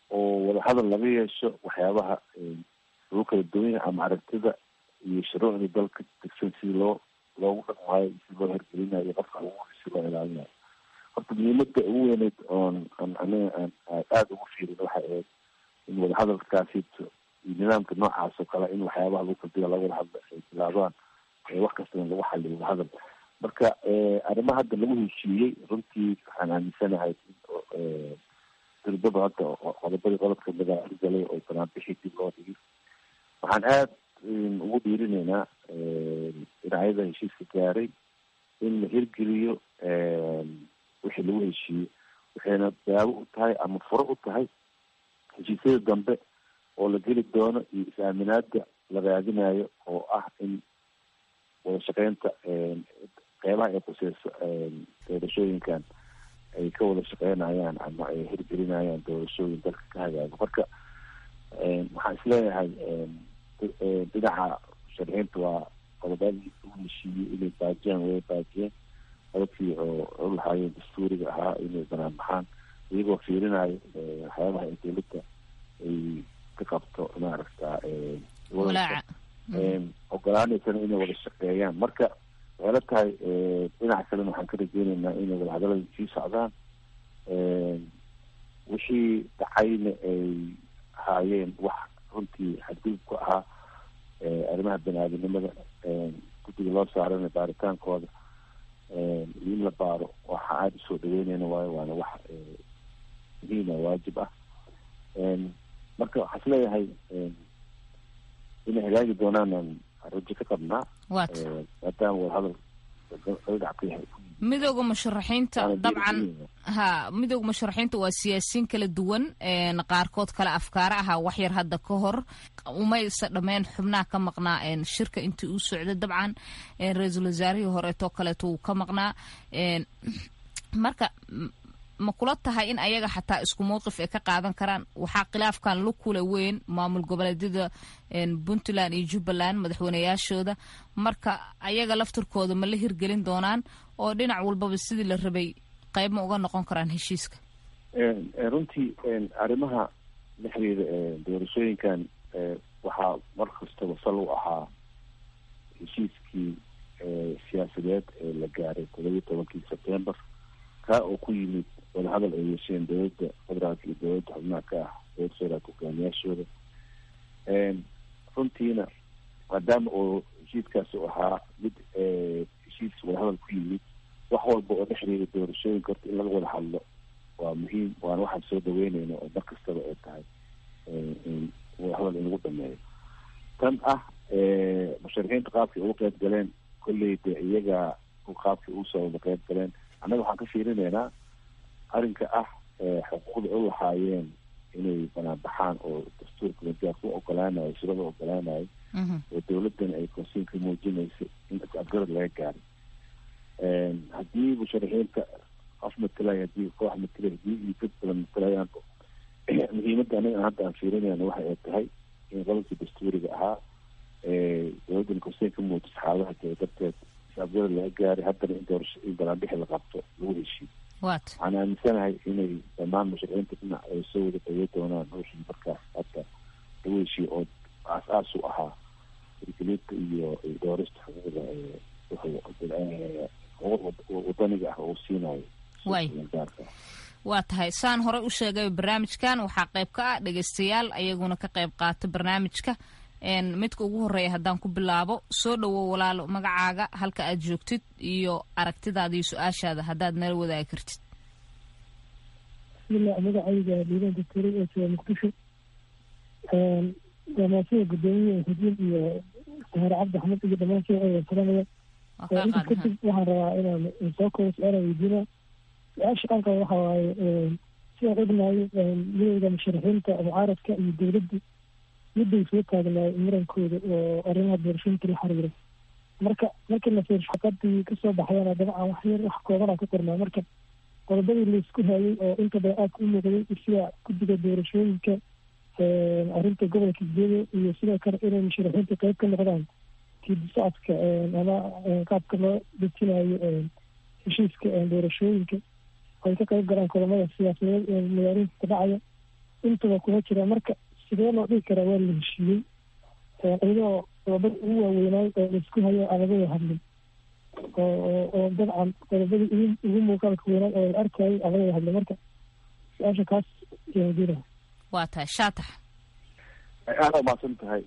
Speaker 13: oo wadahadal laga yeesho waxyaabaha lagu kala duwan yahay ama aragtida iyo shuruucda dalka degsan si loo loogu dhaqmaayo si loo hergelinayo qofka ugu si loo ilaalinayo horta muhiimada ugu weyneyd oon an aniga aan aada ugu fiirin waxay ahayd in wadahadalkaasito iyo nidaamka noocaas oo kale in waxyaabaha lagu kaldila laga wada hadla ay bilaabaan wax kastana lagu xaliyo wadahadal marka arrimaha hadda lagu heshiiyey runtii waxaan aaminsanahay dirbada hadda qodobadii qodobka magaalo galay oo banaanbixii dib loo dhigay waxaan aada ugu dhiirinaynaa dhinacyada heshiiska gaaray in la hirgeliyo wixii lagu heshiiyey waxayna daabo u tahay ama furo u tahay heshiisyada dambe oo la geli doono iyo is-aaminaada la raadinayo oo ah in wada shaqeynta qeybaha ay khuseyso doorashooyinkan ay ka wada shaqeynayaan ama ay hirgelinayaan doorashooyin dalka ka hagaago marka waxaan isleeyahay dhinaca sharxiinta waa qodobadii ugu heshiiyey inay baajiyaan way baajiyeen qodobkii oo u lahaayeen dastuuriga ahaa inay banaan baxaan iyagoo fiirinayo waxyaabaha ay dowladda ay ka qabto maaragta ogolaaneysana inay wada shaqeeyaan marka waxay la tahay dhinaca kalena waxaan ka rajeyneynaa inay wadahadalada sii socdaan wixii dhacayna ay ahaayeen wax runtii xadgudub ku ahaa arrimaha bani-aadamnimada guddiga loo saarana baaritaankooda iyo in la baaro waxa aada usoo dhaweyneyna waayo waana wax muhiima waajib ah marka waxaa is leeyahay inay hagaagi doonaan rajo ka qabnaa maadaama wadahadal
Speaker 5: midooda musharaxiinta dabcan ha midooda musharaxiinta waa siyaasiyiin kala duwan qaarkood kale afkaare ahaa waxyar hadda ka hor umaysa dhameen xubnaha ka maqnaa shirka intii uu socday dabcan ra-iisul wasaarihii horeetoo kaleeto wuu ka maqnaa marka ma kula tahay in ayaga xataa isku mowqif ay ka qaadan karaan waxaa khilaafkan lu kula weyn maamul goboleedyada puntland iyo jubbaland madaxweyneyaashooda marka ayaga laftirkooda ma la hirgelin doonaan oo dhinac walbaba sidii la rabay qayb ma uga noqon karaan heshiiska
Speaker 13: runtii arrimaha la xiriira doorashooyinkan waxaa mar kastaba sal u ahaa heshiiskii siyaasadeed ee la gaaray toddobiyi tobankii sebtembar kaa oo ku yimid wadahadal ay yeesheen dowladda federaalka iyo dowladda xubnaha ka ah dowladda federaalka hogaamiyaashooda runtiina maadaama oo heshiiskaasi u ahaa mid heshiis wadahadal ku yimid wax walba oo la xiriira doorashooyinka horta in laga wada hadlo waa muhiim waana waxaan soo dhaweyneyna oo mar kastaba ay tahay wadahadal in lagu dhameeyo tan ah musharixiinta qaabkay uga qeyb galeen kolley de iyaga qaabkay usoo wada qeyb galeen annaga waxaan ka fiirineynaa arrinka ah xuquuqda u lahaayeen inay banaan baxaan oo dastuurka majaarka u ogolaanayo shirada u ogolaanayo oo dowladdan ay konsiinka muujinaysa in is-afgarad laga gaaray haddii musharixiinta qof matalay haddii koox matalay haddii iyo dad badan matalayaan muhiimadda anaga hadda aan fiirinayna waxa ay tahay in qodobkii dastuuriga ahaa dowladdan konsiinka muujisa xaaladaha jira darteed is-afgarad laga gaaray haddana in doorasho in banaanbixi la qabto lagu heshiiyo waxaan aaminsanahay inay dhammaan musharixiinta dhinac ay soo wada dhaweey doonaan wixii markaas hadda lagu heshiyo oo aas-aas u ahaa hirgelinta iyo doorista xuquuqda wadaniga ah oo siinayo
Speaker 5: waa tahay saan horey u sheegay barnaamijkan waxaa qayb ka ah dhegeystayaal ayaguna ka qayb qaata barnaamijka midka ugu horeeya haddaan ku bilaabo soo dhowow walaalo magacaaga halka aad joogtid iyo aragtidaada iyo su-aashaada haddaad nala wadaagi kartid
Speaker 14: bismillah magacayga liiban doctori ee jooga muqdisho damaashada guddoomiye xudiin iyo sahaare cabdi axmed iyo dhammaan shee salamaya inta kadib waxaan rabaa inaan soo koobo su-aala weydiina su-aasha aan qaba waxa waaye sidaan ognahay midowda musharaxiinta mucaaradka iyo dowladda midday soo taagnaay murankooda oo arrimaha doorashooyinka la xiriira marka markii la fiir shaqadii kasoo baxayana dabcan wax yar wax koobanaa ka qornaa marka qodobadii laisku hayay oo inta badan aadka u muuqday sida guddiga doorashooyinka arrinta gobolka gedo iyo sidoo kale inay musharaxiinta qeyb ka noqdaan tiidi socodka ama qaabka loo dejinayo heshiiska doorashooyinka ay ka qeyb galaan kulamada siyaasadeed ee magaalooyinka ka dhacaya intaba kuma jira marka sidee loo dhigi karaa waa la heshiiyey iyadoo qodobada ugu waaweynaay oo laisku hayo aan laga wada hadlin oo dabcan qodobadii ugu ugu muuqaalka weynaay oo la arkayay aan laga wada hadlin marka su-aasha kaas jira
Speaker 5: waa tahay shaatax
Speaker 13: aada umaasan tahay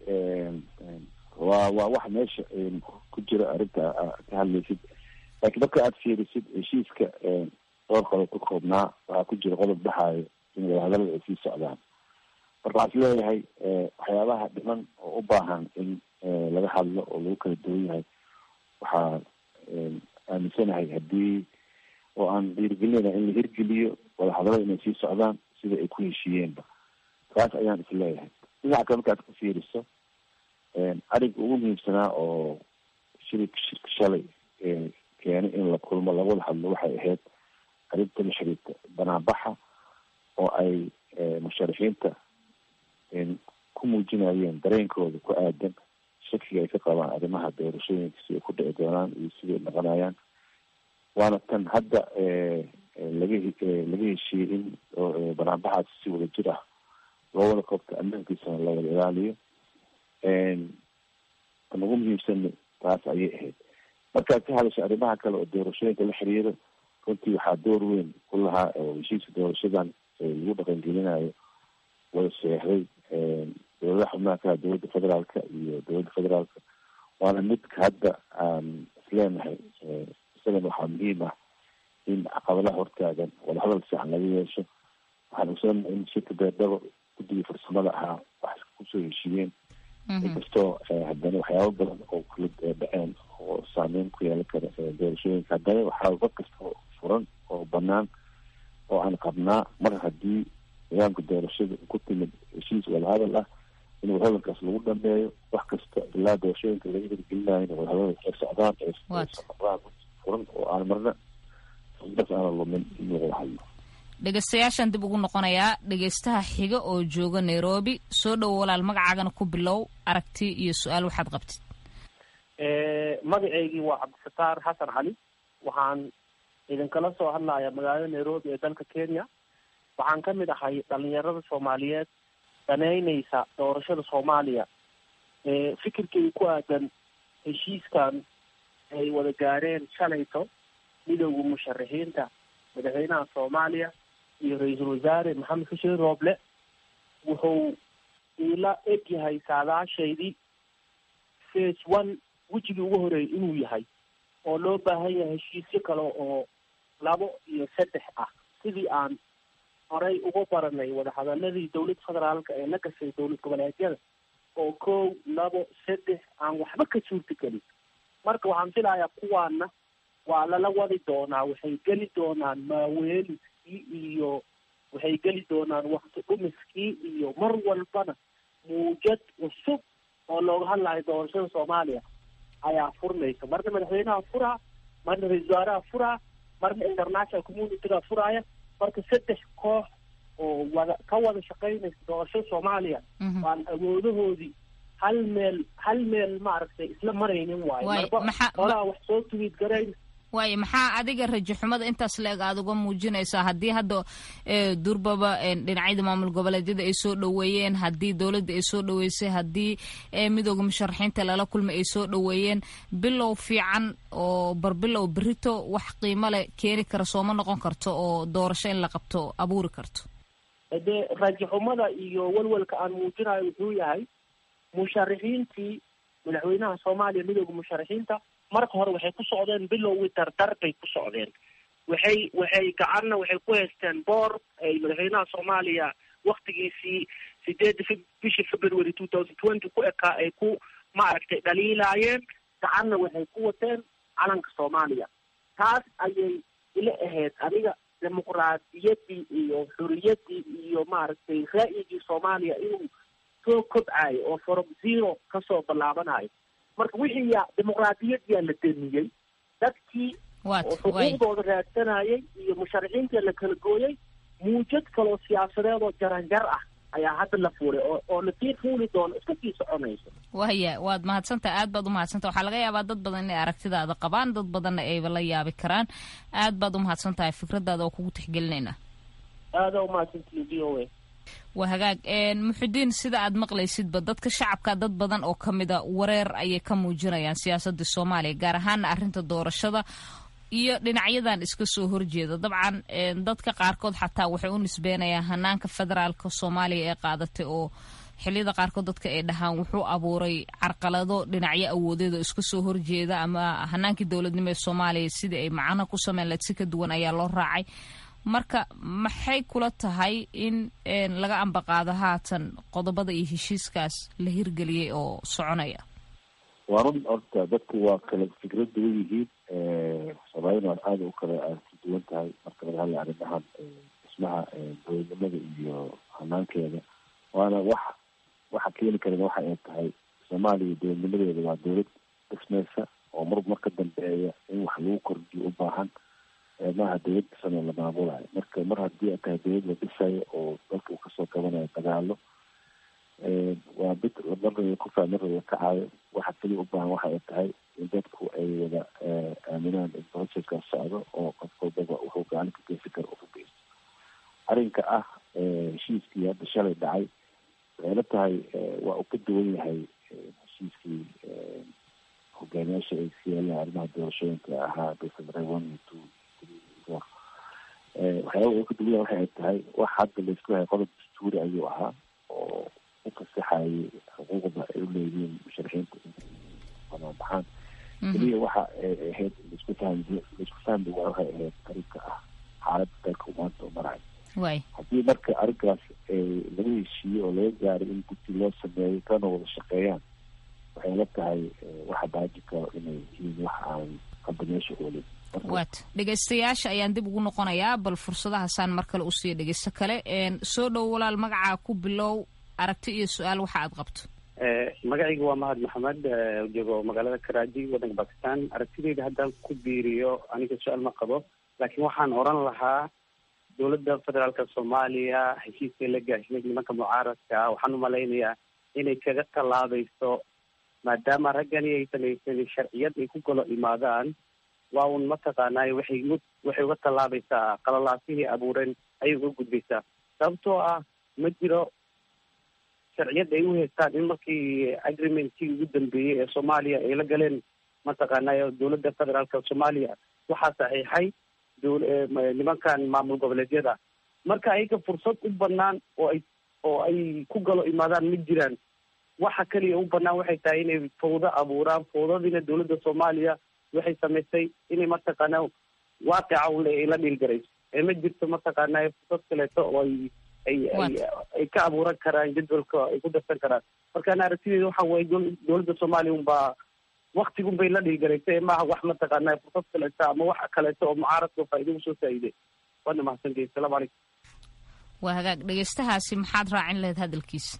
Speaker 13: waa waa wax meesha ku jira arrinta ka hadlaysid laakiin marka aada fiirisid heshiiska dhowr qodob ku koobnaa waxaa ku jira qodob dhaxaayo in wadahadalada ay sii socdaan marka waxaa is leeyahay waxyaabaha dhiman oo u baahan in laga hadlo oo lagu kala duwan yahay waxaa aaminsanahay haddii oo aan dhiirigelinayna in la hirgeliyo wadahadalada inay sii socdaan sida ay ku heshiiyeenba taas ayaan is leeyahay dhinaca kale markaad ka fiiriso arrinka ugu muhiimsanaa oo shirika shirka shalay keenay in la kulmo laga wada hadlo waxay ahayd arrinta la xiriirta banaanbaxa oo ay musharaxiinta ku muujinayeen dareenkooda ku aadan shakiga ay ka qabaan arrimaha doorashooyinka si ay ku dhici doonaan iyo siday noqonayaan waana tan hadda laga laga heshiiyey in banaanbaxaas si wada jir ah loo wada qabto ammaankiisana la wada ilaaliyo tan ugu muhiimsan taas ayay ahayd markaad ka hadasho arrimaha kale oo doorashooyinka la xiriiro runtii waxaa door weyn ku lahaa oo heshiiska doorashadan lagu dhaqangelinayo wada seexday dowladaha xubnaha ka dowladda federaalka iyo dowladda federaalka waana midka hadda aan isleenahay isagana waxaa muhiim ah in caqabadaha hortaagan wadahadal fiican laga yeesho waxaan ogsoonahay in shirka beerdhabo guddigii farsamada ahaa wax kusoo heshiiyeen inkastoo haddana waxyaaba badan oo kala dhaceen oo saameyn ku yeelan kara doorashooyinka haddana waxaa war kasta furan oo banaan oo aan qabnaa mar haddii nidaamka doorashada ku timid heshiis wadahadal ah in wadahadalkaas lagu dhameeyo wax kasta ilaa doorashooyinka laga hirgelinayo in wadahadal ay socdaan eesocdaan furan oo aan marna das aana lumin in lagu hadlo
Speaker 5: dhegeystayaashaan dib ugu noqonayaa dhegeystaha xiga oo jooga nairobi soo dhowo walaal magacaagana ku bilow aragti iyo su-aal waxaad qabtid
Speaker 15: magaceygii waa cabdisataar xasan cali waxaan idinkala soo hadlaya magaalada nairobi ee dalka kenya waxaan ka mid ahay dhalinyarada soomaaliyeed daneyneysa doorashada soomaaliya fikirkay ku aadan heshiiskan ay wada gaareen shalayto midowda musharaxiinta madaxweynaha soomaaliya iyo ra-iisul wasaare maxamed xuseen rooble wuxuu iila eg yahay saadaashaydii face one wejigii ugu horeeyay inuu yahay oo loo baahan yahay heshiisyo kale oo labo iyo saddex ah sidii aan horey uga baranay wadahadaladii dowladda federaalka ee la gashay dowlad goboleedyada oo kow labo saddex aan waxba ka suurta gelin marka waxaan filayaa kuwaana waa lala wadi doonaa waxay geli doonaan maaweeliskii iyo waxay geli doonaan wakti dhumiskii iyo mar walbana muujad cusub oo looga hadlayo doorashada soomaaliya ayaa furmaysa marna madaxweynaha furaa marna ra-isul wasaaraha furaa marna international communityga furaaya marka saddex koox oo wada ka wada shaqaynaysa doorashada soomaaliya waan awoodahoodii hal meel hal meel maaragtay isla maraynin waayo marba qolaa wax soo tuwiid garayn
Speaker 5: waayo maxaa adiga rajo xumada intaas la-eg aada uga muujinaysaa haddii hadda durbaba dhinacyada maamul goboleedyada ay soo dhoweeyeen haddii dowladda ay soo dhoweysay haddii midooda musharaxiinta lala kulmay ay soo dhoweeyeen bilow fiican oo barbilow berito wax qiimo leh keeni kara sooma noqon karto oo doorasho in la qabto abuuri karto
Speaker 15: dee rajo xumada iyo walwalka aan muujinayo wuxuu yahay musharaxiintii madaxweynaha soomaaliya midooda musharaxiinta marka hore waxay ku socdeen bilowgii dardar bay ku socdeen waxay waxay gacanna waxay ku haysteen boor ay madaxweynaha soomaaliya waktigiisii sideedda bishii february two thousand twenty ku ekaa ay ku maaragtay dhaliilaayeen gacanna waxay ku wateen calanka soomaaliya taas ayay ila ahayd aniga dimuqraadiyaddii iyo xuriyaddii iyo maaragtay ra'yigii soomaaliya inuu soo kobcayo oo from zero kasoo ballaabanayo marka wixii yaa dimuqraadiyadyaa la damiyey dadkii oo xuquuqdooda raadsanayay iyo musharaxiintii la kala gooyay muujad kaloo siyaasadeed oo jaranjar ah ayaa hadda la fuulay oo oo lasii fuuli doono iska sii soconayso
Speaker 5: waya waad mahadsantaha aad baad umahadsantaha waxaa laga yaabaa dad badan inay aragtidaada qabaan dad badanna ayba la yaabi karaan aad baad umahadsan tahay fikradaada oo kugu tixgelinayna
Speaker 15: aada umahadsantihi v o a
Speaker 5: waa hagaag muxudiin sida aad maqlaysidba dadka shacabka dad badan oo ka mida wareer ayay ka muujinayaan siyaasadda soomaaliya gaar ahaana arrinta doorashada iyo dhinacyadan iska soo horjeeda dabcan dadka qaarkood xataa waxay u nisbeenayaan hanaanka federaalka soomaaliya ee qaadatay oo xiliyada qaarkood dadka ay dhahaan wuxuu abuuray carqalado dhinacyo awoodeed oo iska soo horjeeda ama hanaankii dowladnimo ee soomaaliya sidii ay macno ku sameyn lahayd si ka duwan ayaa loo raacay marka maxay kula tahay in laga ambaqaado haatan qodobada iyo heshiiskaas la hirgeliyey oo soconaya
Speaker 13: waa run horta dadku waa kala fikrad duwan yihiin soomaalina waa aada u kala aadka duwan tahay marka laga hadlay arrimahan dhismaha dowladnimada iyo hanaankeeda waana wax waxa keeni karana waxa ay tahay soomaaliya dowladnimadeeda waa dowlad dhismaysa oo mar mar ka dambeeya in wax lagu kordhiyo u baahan maaha dowlad dhisanoo la maamulayo marka mar haddii ay tahay dowlad la dhisayo oo dalka uu kasoo gabanayo dagaalo waa mid marnaba ku faa marnaba kacayo waxa keliya u baahan waxa ay tahay in dadku ay wada aaminaan in processkaas socdo oo qof walbaba wuxuu gacan ka geysan karo uka geysto arrinka ah heshiiskii hadda shalay dhacay waxay la tahay waa uu ka duwan yahay heshiiskii hogaamiyaasha ay ka yeelaan arrimaha doorashooyinka ahaa december one iyo two waxyaaba uu ka duwan yahay waxay tahay wax hadda laisku hayo qodob dastuuri ayuu ahaa oo u fasaxayay xuquuqda ay u leeyihiin musharaxiinta inay banaan baxaan keliya waxa ay ahayd laisku fahmi laisku fahmi waa waxay ahayd arrinka ah xaaladda dalka uu maanta u marayo haddii marka arrinkaas laga heshiiyo oo laga gaaray in guddi loo sameeyo kana wada shaqeeyaan waxay la tahay waxa baaji karo inay yihiin wax aan hadda meesha oolin
Speaker 5: waat dhegaystayaasha ayaan dib ugu noqonayaa bal fursadahaasaan mar kale usiiya dhegaysto kale soo dhow walaal magacaa ku bilow aragti iyo su-aal waxa aad qabto
Speaker 16: magacayga waa mahad maxamed joogo magaalada karaaji waddanka bakistan aragtideyda haddaan ku biiriyo aniga su-aal ma qabo laakiin waxaan oran lahaa dowladda federaalka soomaaliya heshiiskay la gaashnay nimanka mucaaradka ah waxaan umalaynayaa inay kaga tallaabayso maadaama raggani ay samaysan sharciyad ay ku golo imaadaan waa un mataqaanaayo waxay waxay uga tallaabaysaa qalalaasihii abuureen ayay uga gudbaysaa sababtoo ah ma jiro sharciyad ay u haystaan in markii agreementkii ugu dambeeyey ee soomaaliya ay la galeen mataqaanaayo dowladda federaalka soomaaliya waxaa saxiixay nimankan maamul goboleedyada marka ayaga fursad u banaan oo ay oo ay ku galo imaadaan ma jiraan waxa keliya u banaan waxay tahay inay fawdo abuuraan fawdadiina dowladda soomaaliya waxay samaysay inay mataqaana waaqica ay la dhiilgarayso ee ma jirto mataqaana fursad kaleeto oo ay ay ay ay ka abuuran karaan jadwalka ay ku darsan karaan marka ana aragtideeda waxa waye dowladda soomaaliya unbaa waktigun bay la dhiilgaraysay ee maaha wax mataqaana fursad kaleeto ama wax kaleeto oo mucaaradka faa'ido usoo faa'iiday waana mahadsantihi asalaamu calaykum
Speaker 5: waa hagaag dhegaystahaasi maxaad raacin lahayd hadalkiisa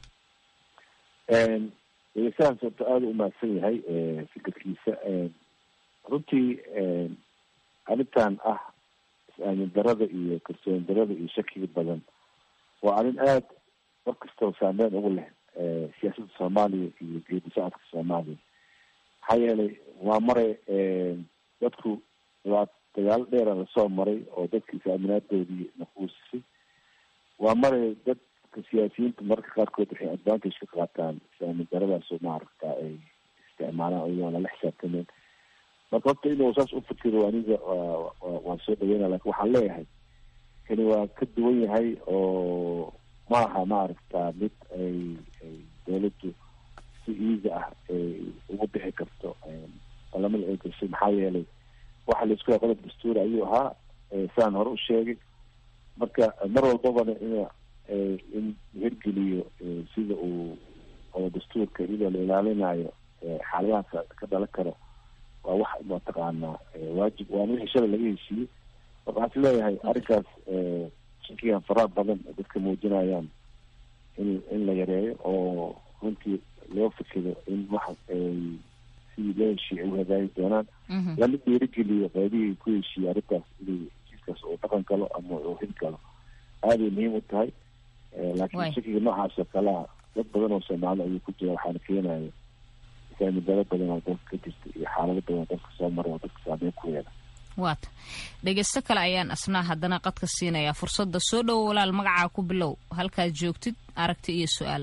Speaker 13: dhegeystahaas horta aada u mahadsan yahay fikirkiisa runtii arrintan ah is-aamin darada iyo kalsooni darada iyo shakiga badan waa arrin aada mar kastaba saameyn ugu leh siyaasadda soomaaliya iyo geedi socodka soomaaliya maxaa yeelay waa maray dadku waa dagaalo dheera lasoo maray oo dadka is-aaminaadoodii naquusisay waa maray dadka siyaasiyiinta mararka qaarkood waxay advantage ka qaataan is-aamin daradaas oo maaragta ay isticmaalaan ayagoon lala xisaabtameen marka horta inuu saas u fikiro aniga waan soo dhaweyna lakin waxaan leeyahay kani waa ka duwan yahay oo maaha maaragta mid ay ay dawladdu si easy ah ay ugu bixi karto balamada ay gashay maxaa yeelay waxa laisku yahay qodob dastuuri ayuu ahaa sidaan hore u sheegay marka mar walbabana in in hirgeliyo sida uu oo dastuurka iyadoo la ilaalinayo xaaladaha ka dhalan karo waa wax mataqaanaa waajib waana wixii shalay laga heshiiyey marka waxaan is leeyahay arrinkaas shakigan faraha badan dadka muujinayaan in in la yareeyo oo runtii loo fikiro in wax ay sidii loo heshiiyey ay u hagaagi doonaan lana dhiirigeliyo qaybihii ku heshiiyey arrintaas inay heshiiskaas uu dhaqan galo ama uu hil galo aaday muhiim u tahay laakiin shakiga noocaas oo kalea dad badan oo soomaali ayuu ku jira waxaana keenaya saamidaro badan oo dalka ka jirta iyo xaalado badan oo dalka soo mara oo dadka saameyn ku yeela
Speaker 5: waata dhegaysto kale ayaan asnaa haddana qadka siinayaa fursadda soo dhowo walaal magacaa ku bilow halkaad joogtid aragti iyo su-aal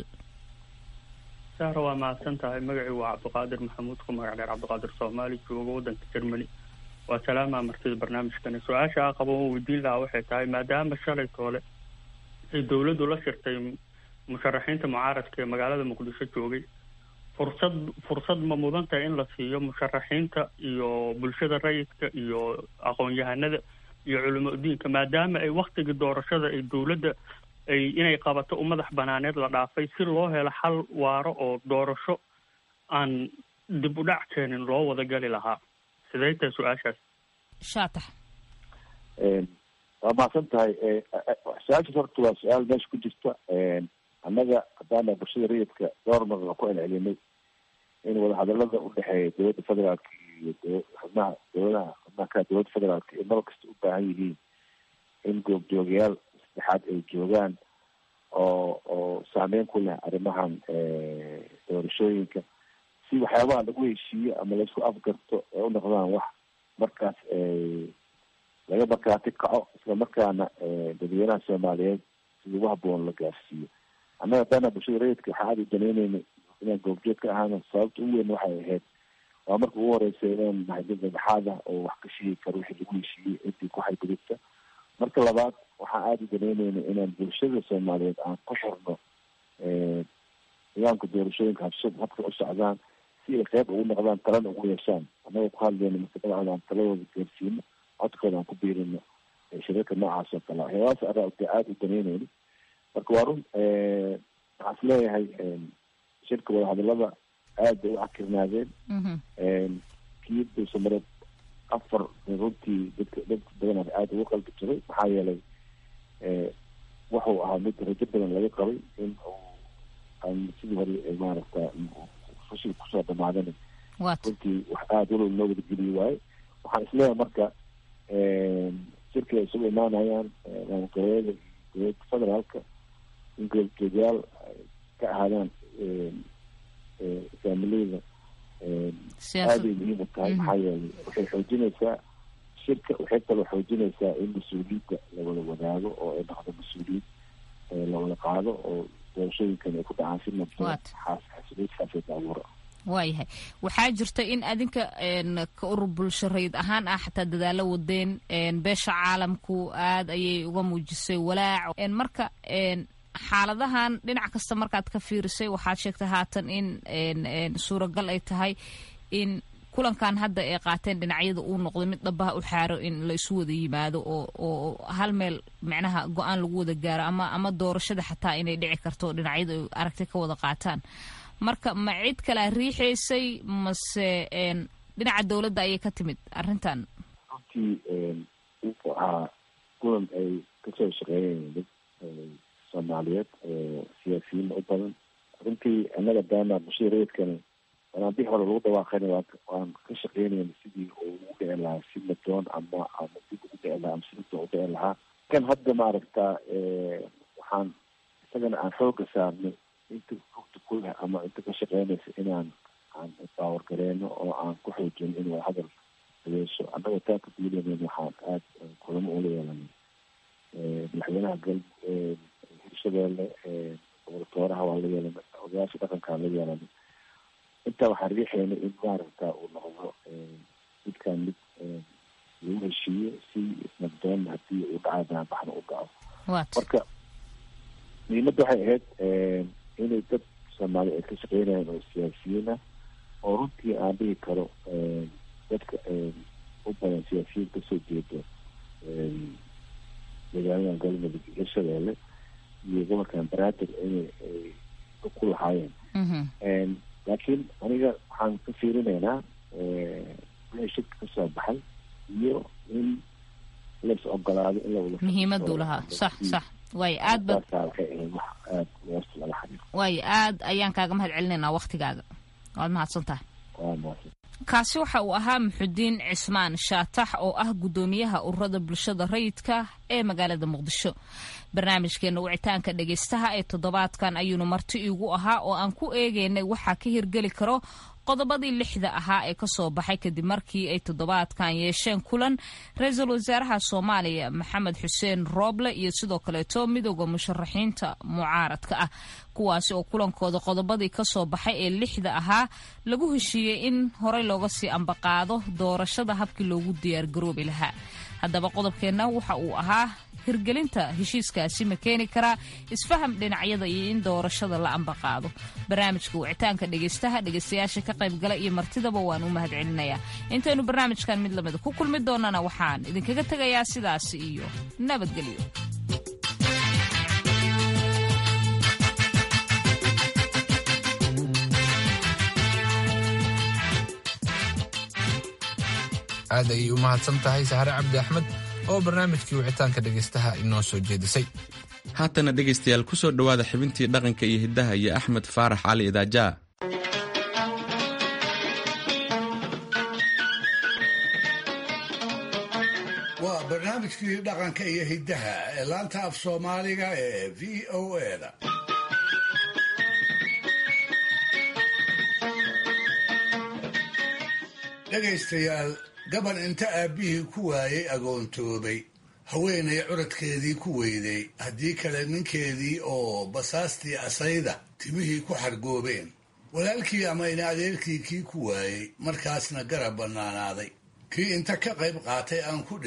Speaker 17: sahra waa mahadsan tahay magacii waa cabdiqaadir maxamuud ku magac dheer cabdiqaadir soomaali jooga waddanka germany waa salaamaa martida barnaamijkani su-aasha a qabo oo weydiin lahaa waxay tahay maadaama shalay toole ay dowladdu la shirtay musharaxiinta mucaaradka ee magaalada muqdisho joogay fursad fursad ma mudan tahay in la siiyo musharaxiinta iyo bulshada rayidka iyo aqoon-yahanada iyo culimo diinka maadaama ay waktigii doorashada ay dowladda ay inay qabato u madax banaaneed la dhaafay si loo helo xal waaro oo doorasho aan dib u dhac keenin loo wada gali lahaa sidee tahay su-aashaas
Speaker 5: shaatax
Speaker 13: waa mahadsan tahay su-aashaas horta waa su-aal meesha ku jirta annaga haddaana bulshada rayidka dhowr mar waa ku celcelinay in wadahadalada udhexeeya dowladda federaalka iyo xubnaha dowladaha xubnaha kale dowladda federaalka ay mar kasta u baahan yihiin in goobjoogayaal saddexaad ay joogaan oo oo saameyn ku leh arrimahan doorashooyinka si waxyaabaha lagu heshiiyo ama laisku afgarto ay u noqdaan wax markaas laga markaati kaco isla markaana dadweynaha soomaaliyeed si ugu haboon la gaarsiiyo annaga haddana bulshada rayidka waxaa aada u daneyneynay inaan goobjoog ka ahaano sababta ugu weyn waxay ahayd waa marka ugu horeysa inaan nahay dad dhexaad ah oo wax ka sheegi karo wixii lagu heshiiyey ciddii ku xadgudubta marka labaad waxaan aada u danaynayna inaan bulshada soomaaliyeed aan ku xirno nidaamka doorashooyinka habsad habka u socdaan si ay qeyb ugu noqdaan talana ugu yeeshaan annagoo ku hadlayno mustaqbalcooda aan taladooda gaarsiino codkooda aan ku biirino shirarka noocaas oo kale waxyaabahaas araa de aada u danaynayno marka waa run waxaan is leeyahay shirka wadahadalada aad bay u cakirnaadeen kii dulsamareed afar runtii dadka dad badan aada ugu qalbi jiray maxaa yeelay wuxuu ahaa mid rajo badan laga qabay in uu aan sidii hore maaragta fashil kusoo dhamaadana runtii wax aada walow loo wadageliyi waaye waxaan isleeyahay marka shirkii ay isugu imaanayaan maamulgoboleeda dowladda federaalka in goboljeedayaal ka ahaadaan faamiliyada aaday muhiim u tahay maxaa yeelay waxay xoojinaysaa shirka waxay kaloo xoojinaysaa in mas-uuliyadda lawada wadaago oo ay noqdo mas-uuliyad lawada qaado oo doorashooyinkan ay ku dhacaan si nabdoon xasilood xaafeed abuura
Speaker 5: waayahay waxaa jirta in adinka ka urur bulsho rayid ahaan ah xataa dadaalo wadeen beesha caalamku aad ayay uga muujisay walaac marka xaaladahan dhinac kasta markaad ka fiirisay waxaad sheegtay haatan in suuragal ay tahay in kulankan hadda ay qaateen dhinacyada uu noqday mid dhabaha u xaaro in la isu wada yimaado oo oo hal meel micnaha go-aan lagu wada gaaro ama ama doorashada xataa inay dhici karto dhinacyada ay aragti ka wada qaataan marka ma cid kalea riixaysay mase dhinaca dowladda ayay ka timid arrintan
Speaker 13: runtii wuxuu ahaa kulan ay kasoo shaqeeyeen dad soomaaliyeed siyaasiyiin u badan runtii annaga daana bulshada rayidkana wanaanbixi hore lagu dhawaaqayna waan ka shaqeynayna sidii uu ugu dhici lahaa si nadoon ama ama dib ugu dhici lahaa ama si nadoon u dhici lahaa kan hadda maaragta waxaan isagana aan xooga saarnay inta rugta kuleh ama inta ka shaqeynaysa inaan aan baawar gareeno oo aan ku xoojino in wadahadal adeesho annagoo taa ka duulanayna waxaan aada kulamo ula yeelanay madaxweynaha gal hirshabeelle goboltooraha waa la yeelanay odayaasha dhaqankaa la yeelanay intaa waxaan riixayna in maaragta uu noqdo midkaan mid lagu heshiiyo si nabdoonna hadii uu dhaca banaanbaxna u dhaco marka muhiimadda waxay ahayd inay dad soomaali ay ka shaqeynayaan oo siyaasiyiin ah oo runtii aan dhihi karo dadka u badan siyaasiyiin kasoo jeedo magaalada galmudug iyo shabeelle iyo gobolkan banaadir inay ku lahaayeen laakiin aniga waxaan ka fiirinaynaa wixii shirka kasoo baxay iyo in lais ogolaado in lawada
Speaker 5: muhiimaduu lahaa sax sax waayo aad ba
Speaker 13: waxay ahayd wax aada hoosta lala xiriiro
Speaker 5: waayo aad ayaan kaaga mahad celinaynaa waktigaaga waad mahadsan tahay
Speaker 13: waa mahadsan
Speaker 5: kaasi waxa uu ahaa muxudiin cismaan shaatax oo ah guddoomiyaha ururada bulshada rayidka ee magaalada muqdisho barnaamijkeena wicitaanka dhegaystaha ee toddobaadkan ayuunu marti iigu ahaa oo aan ku eegaynay waxaa ka hirgeli karo qodobadii lixda ahaa ee kasoo baxay kadib markii ay toddobaadkan yeesheen kulan ra-iisul wasaaraha soomaaliya maxamed xuseen rooble iyo sidoo kaleeto midooda musharaxiinta mucaaradka ah kuwaasi oo kulankooda qodobadii kasoo baxay ee lixda ahaa lagu heshiiyey in horey looga sii ambaqaado doorashada habkii loogu diyaargaroobi lahaa haddaba qodobkeenna waxa uu ahaa hirgelinta heshiiskaasi ma keeni karaa isfaham dhinacyada iyo in doorashada la ambaqaado barnaamijka wicitaanka dhegaystaha dhegaystayaasha ka qaybgala iyo martidaba waan u mahad celinayaa intaynu barnaamijkan mid lamida ku kulmi doonana waxaan idinkaga tegayaa sidaas iyo nabadgelyo
Speaker 1: aad ayay u mahadsan tahay saxare cabdi axmed oo barnaamijkii wicitaanka dhegaystaha inoo soo jeedisay
Speaker 2: haatana dhegaystayaal ku soo dhowaada xibintii dhaqanka iyo hiddaha iyo axmed faarax cali idaajaa
Speaker 4: waa barnaamijkii dhaqanka iyo hiddaha ee laanta af soomaaliga ee v o eda dhegaystayaal gaban inta aabbihii ku waayey agoontoobay haweenay curadkeedii ku weyday haddii kale ninkeedii oo basaastii asayda timihii ku xargoobeen walaalkii ama ina adeerkii kii ku waayey markaasna garab bannaanaaday kii inta ka qayb qaatay aan ku dhiman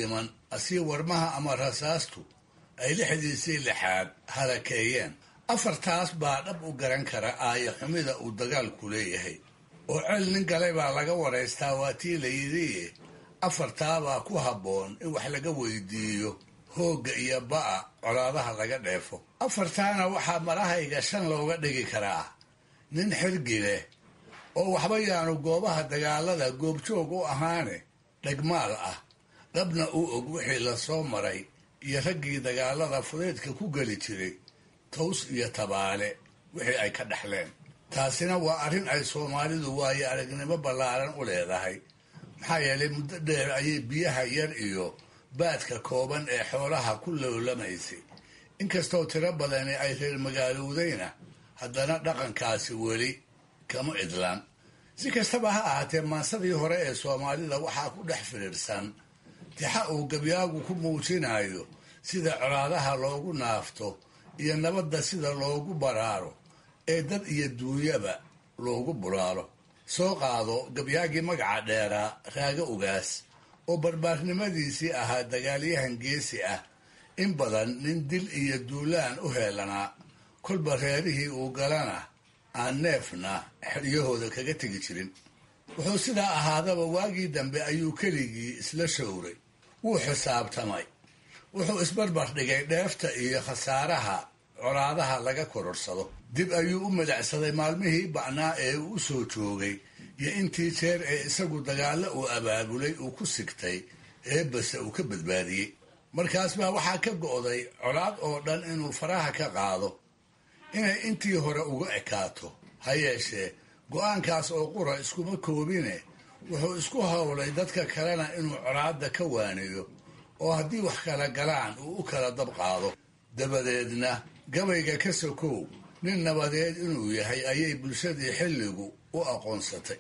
Speaker 4: asii warmaha ama rasaastu ay lixdiisii lixaad halakeeyeen afartaas baa dhab u garan kara aaya xumida uu dagaalku leeyahay oo cel nin galay baa laga waraystaa waa tii la yidhi afartaabaa ku habboon in wax laga weydiiyo hoogga iyo ba'a colaadaha laga dheefo afartaana waxaa marahayga shan looga dhigi karaa nin xirgi leh oo waxba yaanu goobaha dagaalada goobjoog u ahaane dhegmaal ah dhabna u og wixii la soo maray iyo raggii dagaalada fudeydka ku geli jiray taws iyo tabaale wixii ay ka dhexleen taasina waa arrin ay soomaalidu waayo aragnimo ballaaran u leedahay maxaa yeelay muddo dheer ayay biyaha yar iyo baadka kooban ee xoolaha ku loolamaysay inkastoo tiro badani ay reer magaalowdayna haddana dhaqankaasi weli kama idlaan si kastaba ha ahaatee maansadii hore ee soomaalida waxaa ku dhex firiirsan tixa uu gabyaagu ku muujinayo sida colaadaha loogu naafto iyo nabadda sida loogu baraaro ee dad iyo duunyaba loogu bulaalo soo qaado gabyaagii magaca dheeraa raago ugaas oo barbaarnimadiisii ahaa dagaalyahan geesi ah in badan nin dil iyo duulaan u heelanaa kolba reerihii uu galana aan neefna xeryahooda kaga tegi jirin wuxuu sidaa ahaadaba waagii dambe ayuu keligii isla showray wuu xisaabtamay wuxuu isbarbar dhigay dheefta iyo khasaaraha colaadaha laga kororsado dib ayuu u madacsaday maalmihii ba'naa ee uu u soo joogay iyo intii jeer ee isagu dagaallo uu abaabulay uu ku sigtay eebbase uu ka badbaadiyey markaas baa waxaa ka go'day colaad oo dhan inuu faraha ka qaado inay intii hore uga ekaato ha yeeshee go'aankaas oo qura iskuma koobine wuxuu isku howlay dadka kalena inuu colaadda ka waaniyo oo haddii wax kala galaan uu u kala dab qaado dabadeedna gabayga ka sokow nin nabadeed inuu yahay ayay bulshadii xilligu u aqoonsatay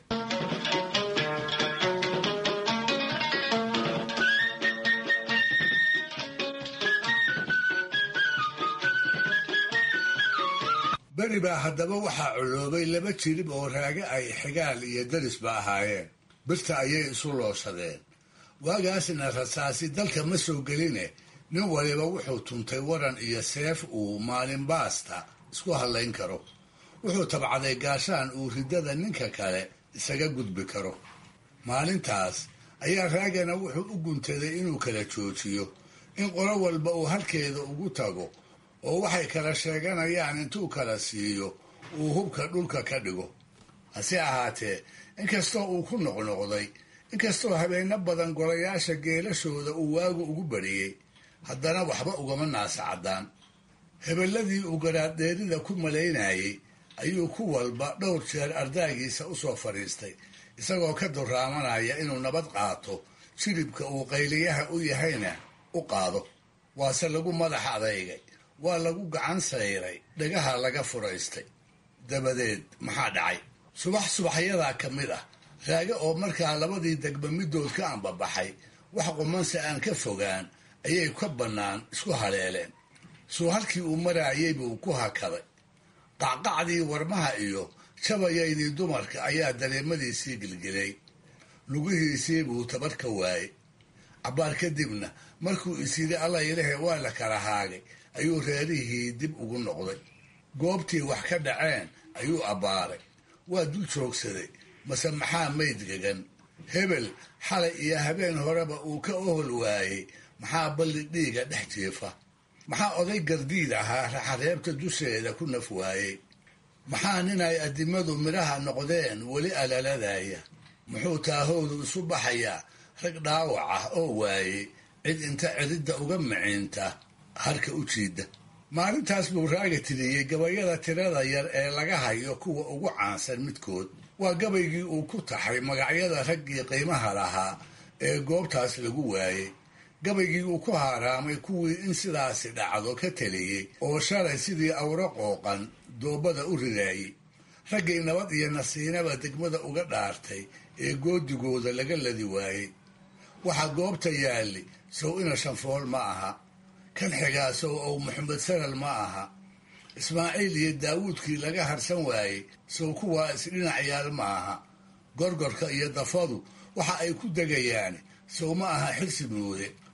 Speaker 4: beri baa haddaba waxaa coloobay laba jirib oo raage ay xigaal iyo darisba ahaayeen birta ayay isu looshadeen waagaasna rasaasi dalka ma soo geline nin waliba wuxuu tuntay waran iyo seef uu maalin baasta isku hadlayn karo wuxuu tabcaday gaashaan uu riddada ninka kale isaga gudbi karo maalintaas ayaa raagana wuxuu u guntaday inuu kala joojiyo in qolo walba uu halkeeda ugu tago oo waxay kala sheeganayaan intuu kala siiyo uu hubka dhulka ka dhigo hase ahaatee inkastoo uu ku noqnoqday inkastoo habeenno badan golayaasha geelashooda uu waagu ugu bariyey haddana waxba ugama naasacaddaan hebeladii uu garaadheerida ku malaynayey ayuu ku walba dhowr jeer ardaagiisa u soo fadhiistay isagoo ka duraamanaya inuu nabad qaato jiribka uu qayliyaha u yahayna u qaado waase lagu madax adeygay waa lagu gacan sayray dhagaha laga furaystay dabadeed maxaa dhacay subax subaxyadaa ka mid ah raage oo markaa labadii degba middood ka ambabaxay wax qumanse aan ka fogaan ayay ka bannaan isku haleeleen suu halkii uu maraayey buu ku hakaday qacqacdii warmaha iyo jabayaydii dumarka ayaa dareemadiisii gelgelay lugihiisii buu tabar ka waayey cabbaar kadibna markuu isyidhi alla ilahe waa la kala haagay ayuu reerihii dib ugu noqday goobtii wax ka dhaceen ayuu abbaaray waa dul joogsaday mase maxaa mayd gegan hebel xalay iyo habeen horeba uu ka ohol waayey maxaa balli dhiiga dhex jiifa maxaa oday gardiid ahaa raxareebta dusheeda ku naf waayey maxaa nin ay addimadu midhaha noqdeen weli alaladaya muxuu taahoodu isu baxayaa rag dhaawac ah oo waayey cid inta cididda uga miciinta harka u jiida maalintaas buu raaga tiriyey gabayada tirada yar ee laga hayo kuwa ugu caansan midkood waa gabaygii uu ku taxay magacyada raggii qiimaha lahaa ee goobtaas lagu waayey gabaygii uu ku haaraamay kuwii in sidaasi dhacdo ka teliyey oo shalay sidii awro qooqan doobada u ridaayey raggii nabad iyo nasiinaba degmada uga dhaartay ee goodigooda laga ladi waayey waxaa goobta yaalli sow ina shanfool ma aha kan xigaa sow ow maxamed sanal ma aha ismaaciil iyo daawuudkii laga harsan waayey sow kuwaa isdhinac yaal ma aha gorgorka iyo dafadu waxa ay ku degayaan sow ma aha xirsi muude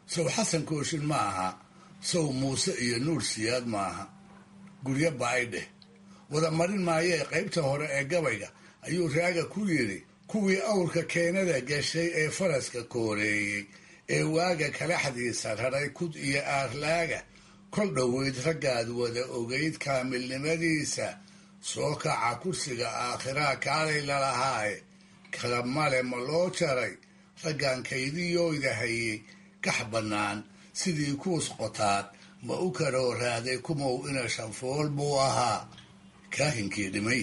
Speaker 4: sow xasan kooshin ma aha sow muuse iyo nuur siyaad ma aha guryo ba-ay dheh wada marin maayee qaybta hore ee gabayga ayuu raaga ku yidhi kuwii awrka keenada gashay ee faraska kooreeyey ee waaga kalaxdiisa raray kud iyo aarlaaga kol dhoweyd raggaad wada ogayd kaamilnimadiisa soo kaca kursiga aakhiraa kaalay lalahaaye kala male ma loo jaray raggan kaydiyooyda hayey gax bannaan sidii kuus qotaad ma u karoo raaday kumow ina shanfool buu ahaa kaahinkii dhimay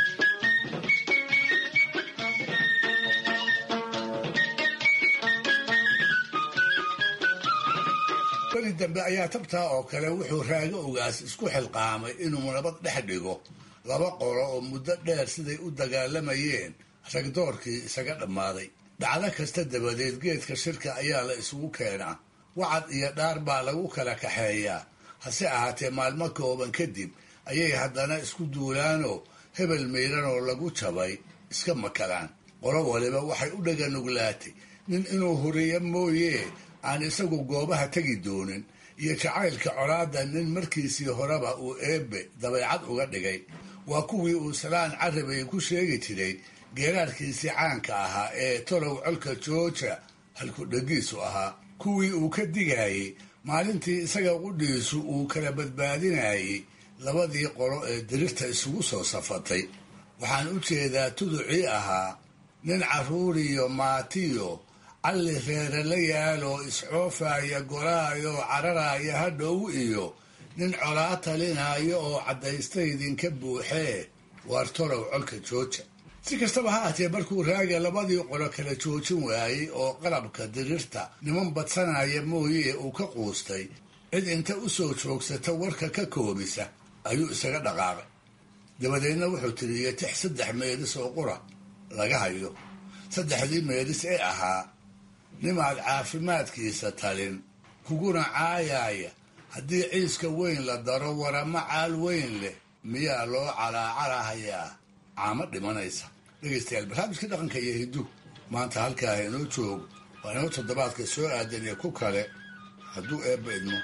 Speaker 4: beri dambe ayaa tabtaa oo kale wuxuu raago ogaas isku xilqaamay inuu nabad dhex dhigo laba qolo oo muddo dheer siday u dagaalamayeen ragdoorkii isaga dhammaaday dhacdo kasta dabadeed geedka shirka ayaa la isugu keenaa wacad iyo dhaar baa lagu kala kaxeeyaa hase ahaatee maalmo kooban kadib ayay haddana isku duulaanoo hebel miiranoo lagu jabay iska makalaan qolo waliba waxay u dhaganuglaatay nin inuu huriyo mooyee aan isagu goobaha tegi doonin iyo jacaylka colaadda nin markiisii horeba uu eebbe dabeecad uga dhigay waa kuwii uu salaan carabay ku sheegi jiray geeraarkiisii caanka ahaa ee tolow colka jooja halkudhegiisu ahaa kuwii uu ka digayey maalintii isaga qudhiisu uu kala badbaadinayey labadii qolo ee dirirta isugu soo safatay waxaan u jeedaa tuducii ahaa nin carruuriyo maatiyo calli reere la yaaloo iscoofaya golaayo cararaya hadhow iyo nin colaa talinaayo oo caddaysta idinka buuxee waar tolow colka jooja si kastaba ha ahtee markuu raaga labadii qolo kala joojin waayey oo qalabka dirirta niman badsanaya mooyee uu ka quustay cid inta u soo joogsata warka ka koobisa ayuu isaga dhaqaaqay dabadeedna wuxuu tiriyey tix saddex meedis oo qura laga hayo saddexdii meedis ee ahaa nimaad caafimaadkiisa talin kuguna caayaaya haddii ciiska weyn la daro warama caal weyn leh miyaa loo calaacalahayaa caamo dhimanaysa dhegaystayaal barnaamijkii dhaqanka iyo hiddu maanta halkaa inoo joogo waa inoo toddobaadka soo aadan iyo ku kale hadduu eebba idmo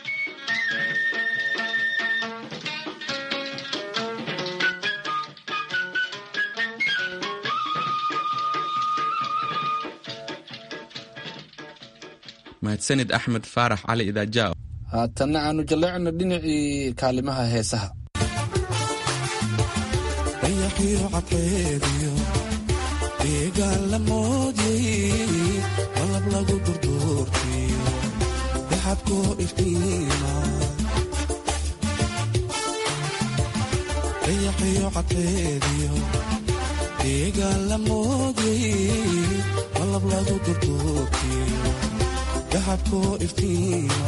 Speaker 2: mahadsanid axmed faarax cali idaaja
Speaker 1: haatanna aanu jalleecno dhinacii kaalimaha heesaha
Speaker 18: dayaqiyo cadkeediyo deegaan la moodyay malab lagu durduurtiyo daxabkoo iftiima dayaqiyo cadkeediyo deegaan la moodyay malab lagu durduurtiyo daxabkoo iftiima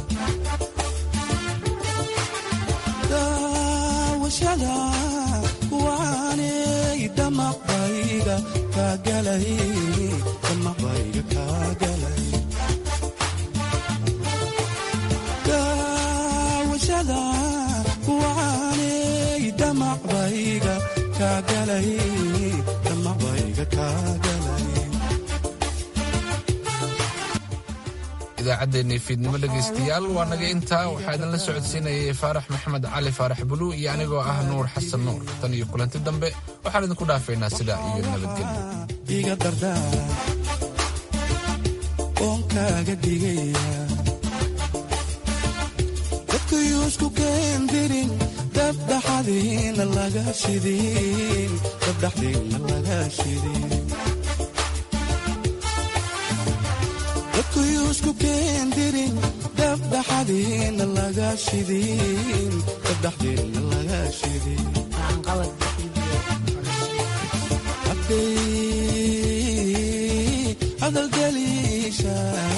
Speaker 18: daawashada kuwaanay damaqbayga kaagalay damaqbayga kaagalay daawashada kuwaanay damaqbayga kaagalay damaqbayga kaagalay
Speaker 1: idaacaddeenii fiidnimo dhegaystayaal waa naga intaa waxaa idinla socodsiinayay faarax maxamed cali faarax buluu iyo anigoo ah nuur xasan nuur tan iyo kulanti dambe waxaan idinku dhaafaynaa sidaa iyo nabadgelyo
Speaker 18: iga dardaa oon kaaga digaya dadkayuu isku keendirin dabdhaxadiina laga shidin dabdhaxdiina laga shidin dadkayuu isku keendirin dabdhaxadiina laga shidin dabdhaxdiina laga shidin hadday hadalgeliisha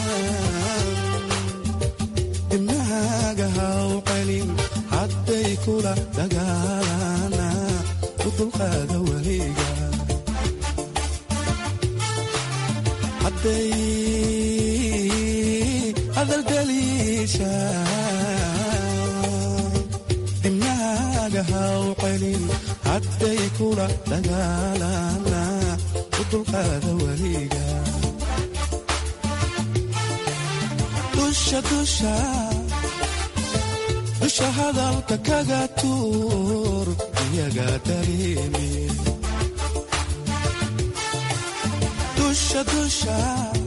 Speaker 18: dimnahaaga haw celin hadday kula dagaalana u dulqaada weliga hadday hadalgeliisha dimnahaaga haw celin hadday kula dagaalana u dulqaada weliga dusha dusha dusha hadalka kaga tuur iyaga dareemi dusha dusha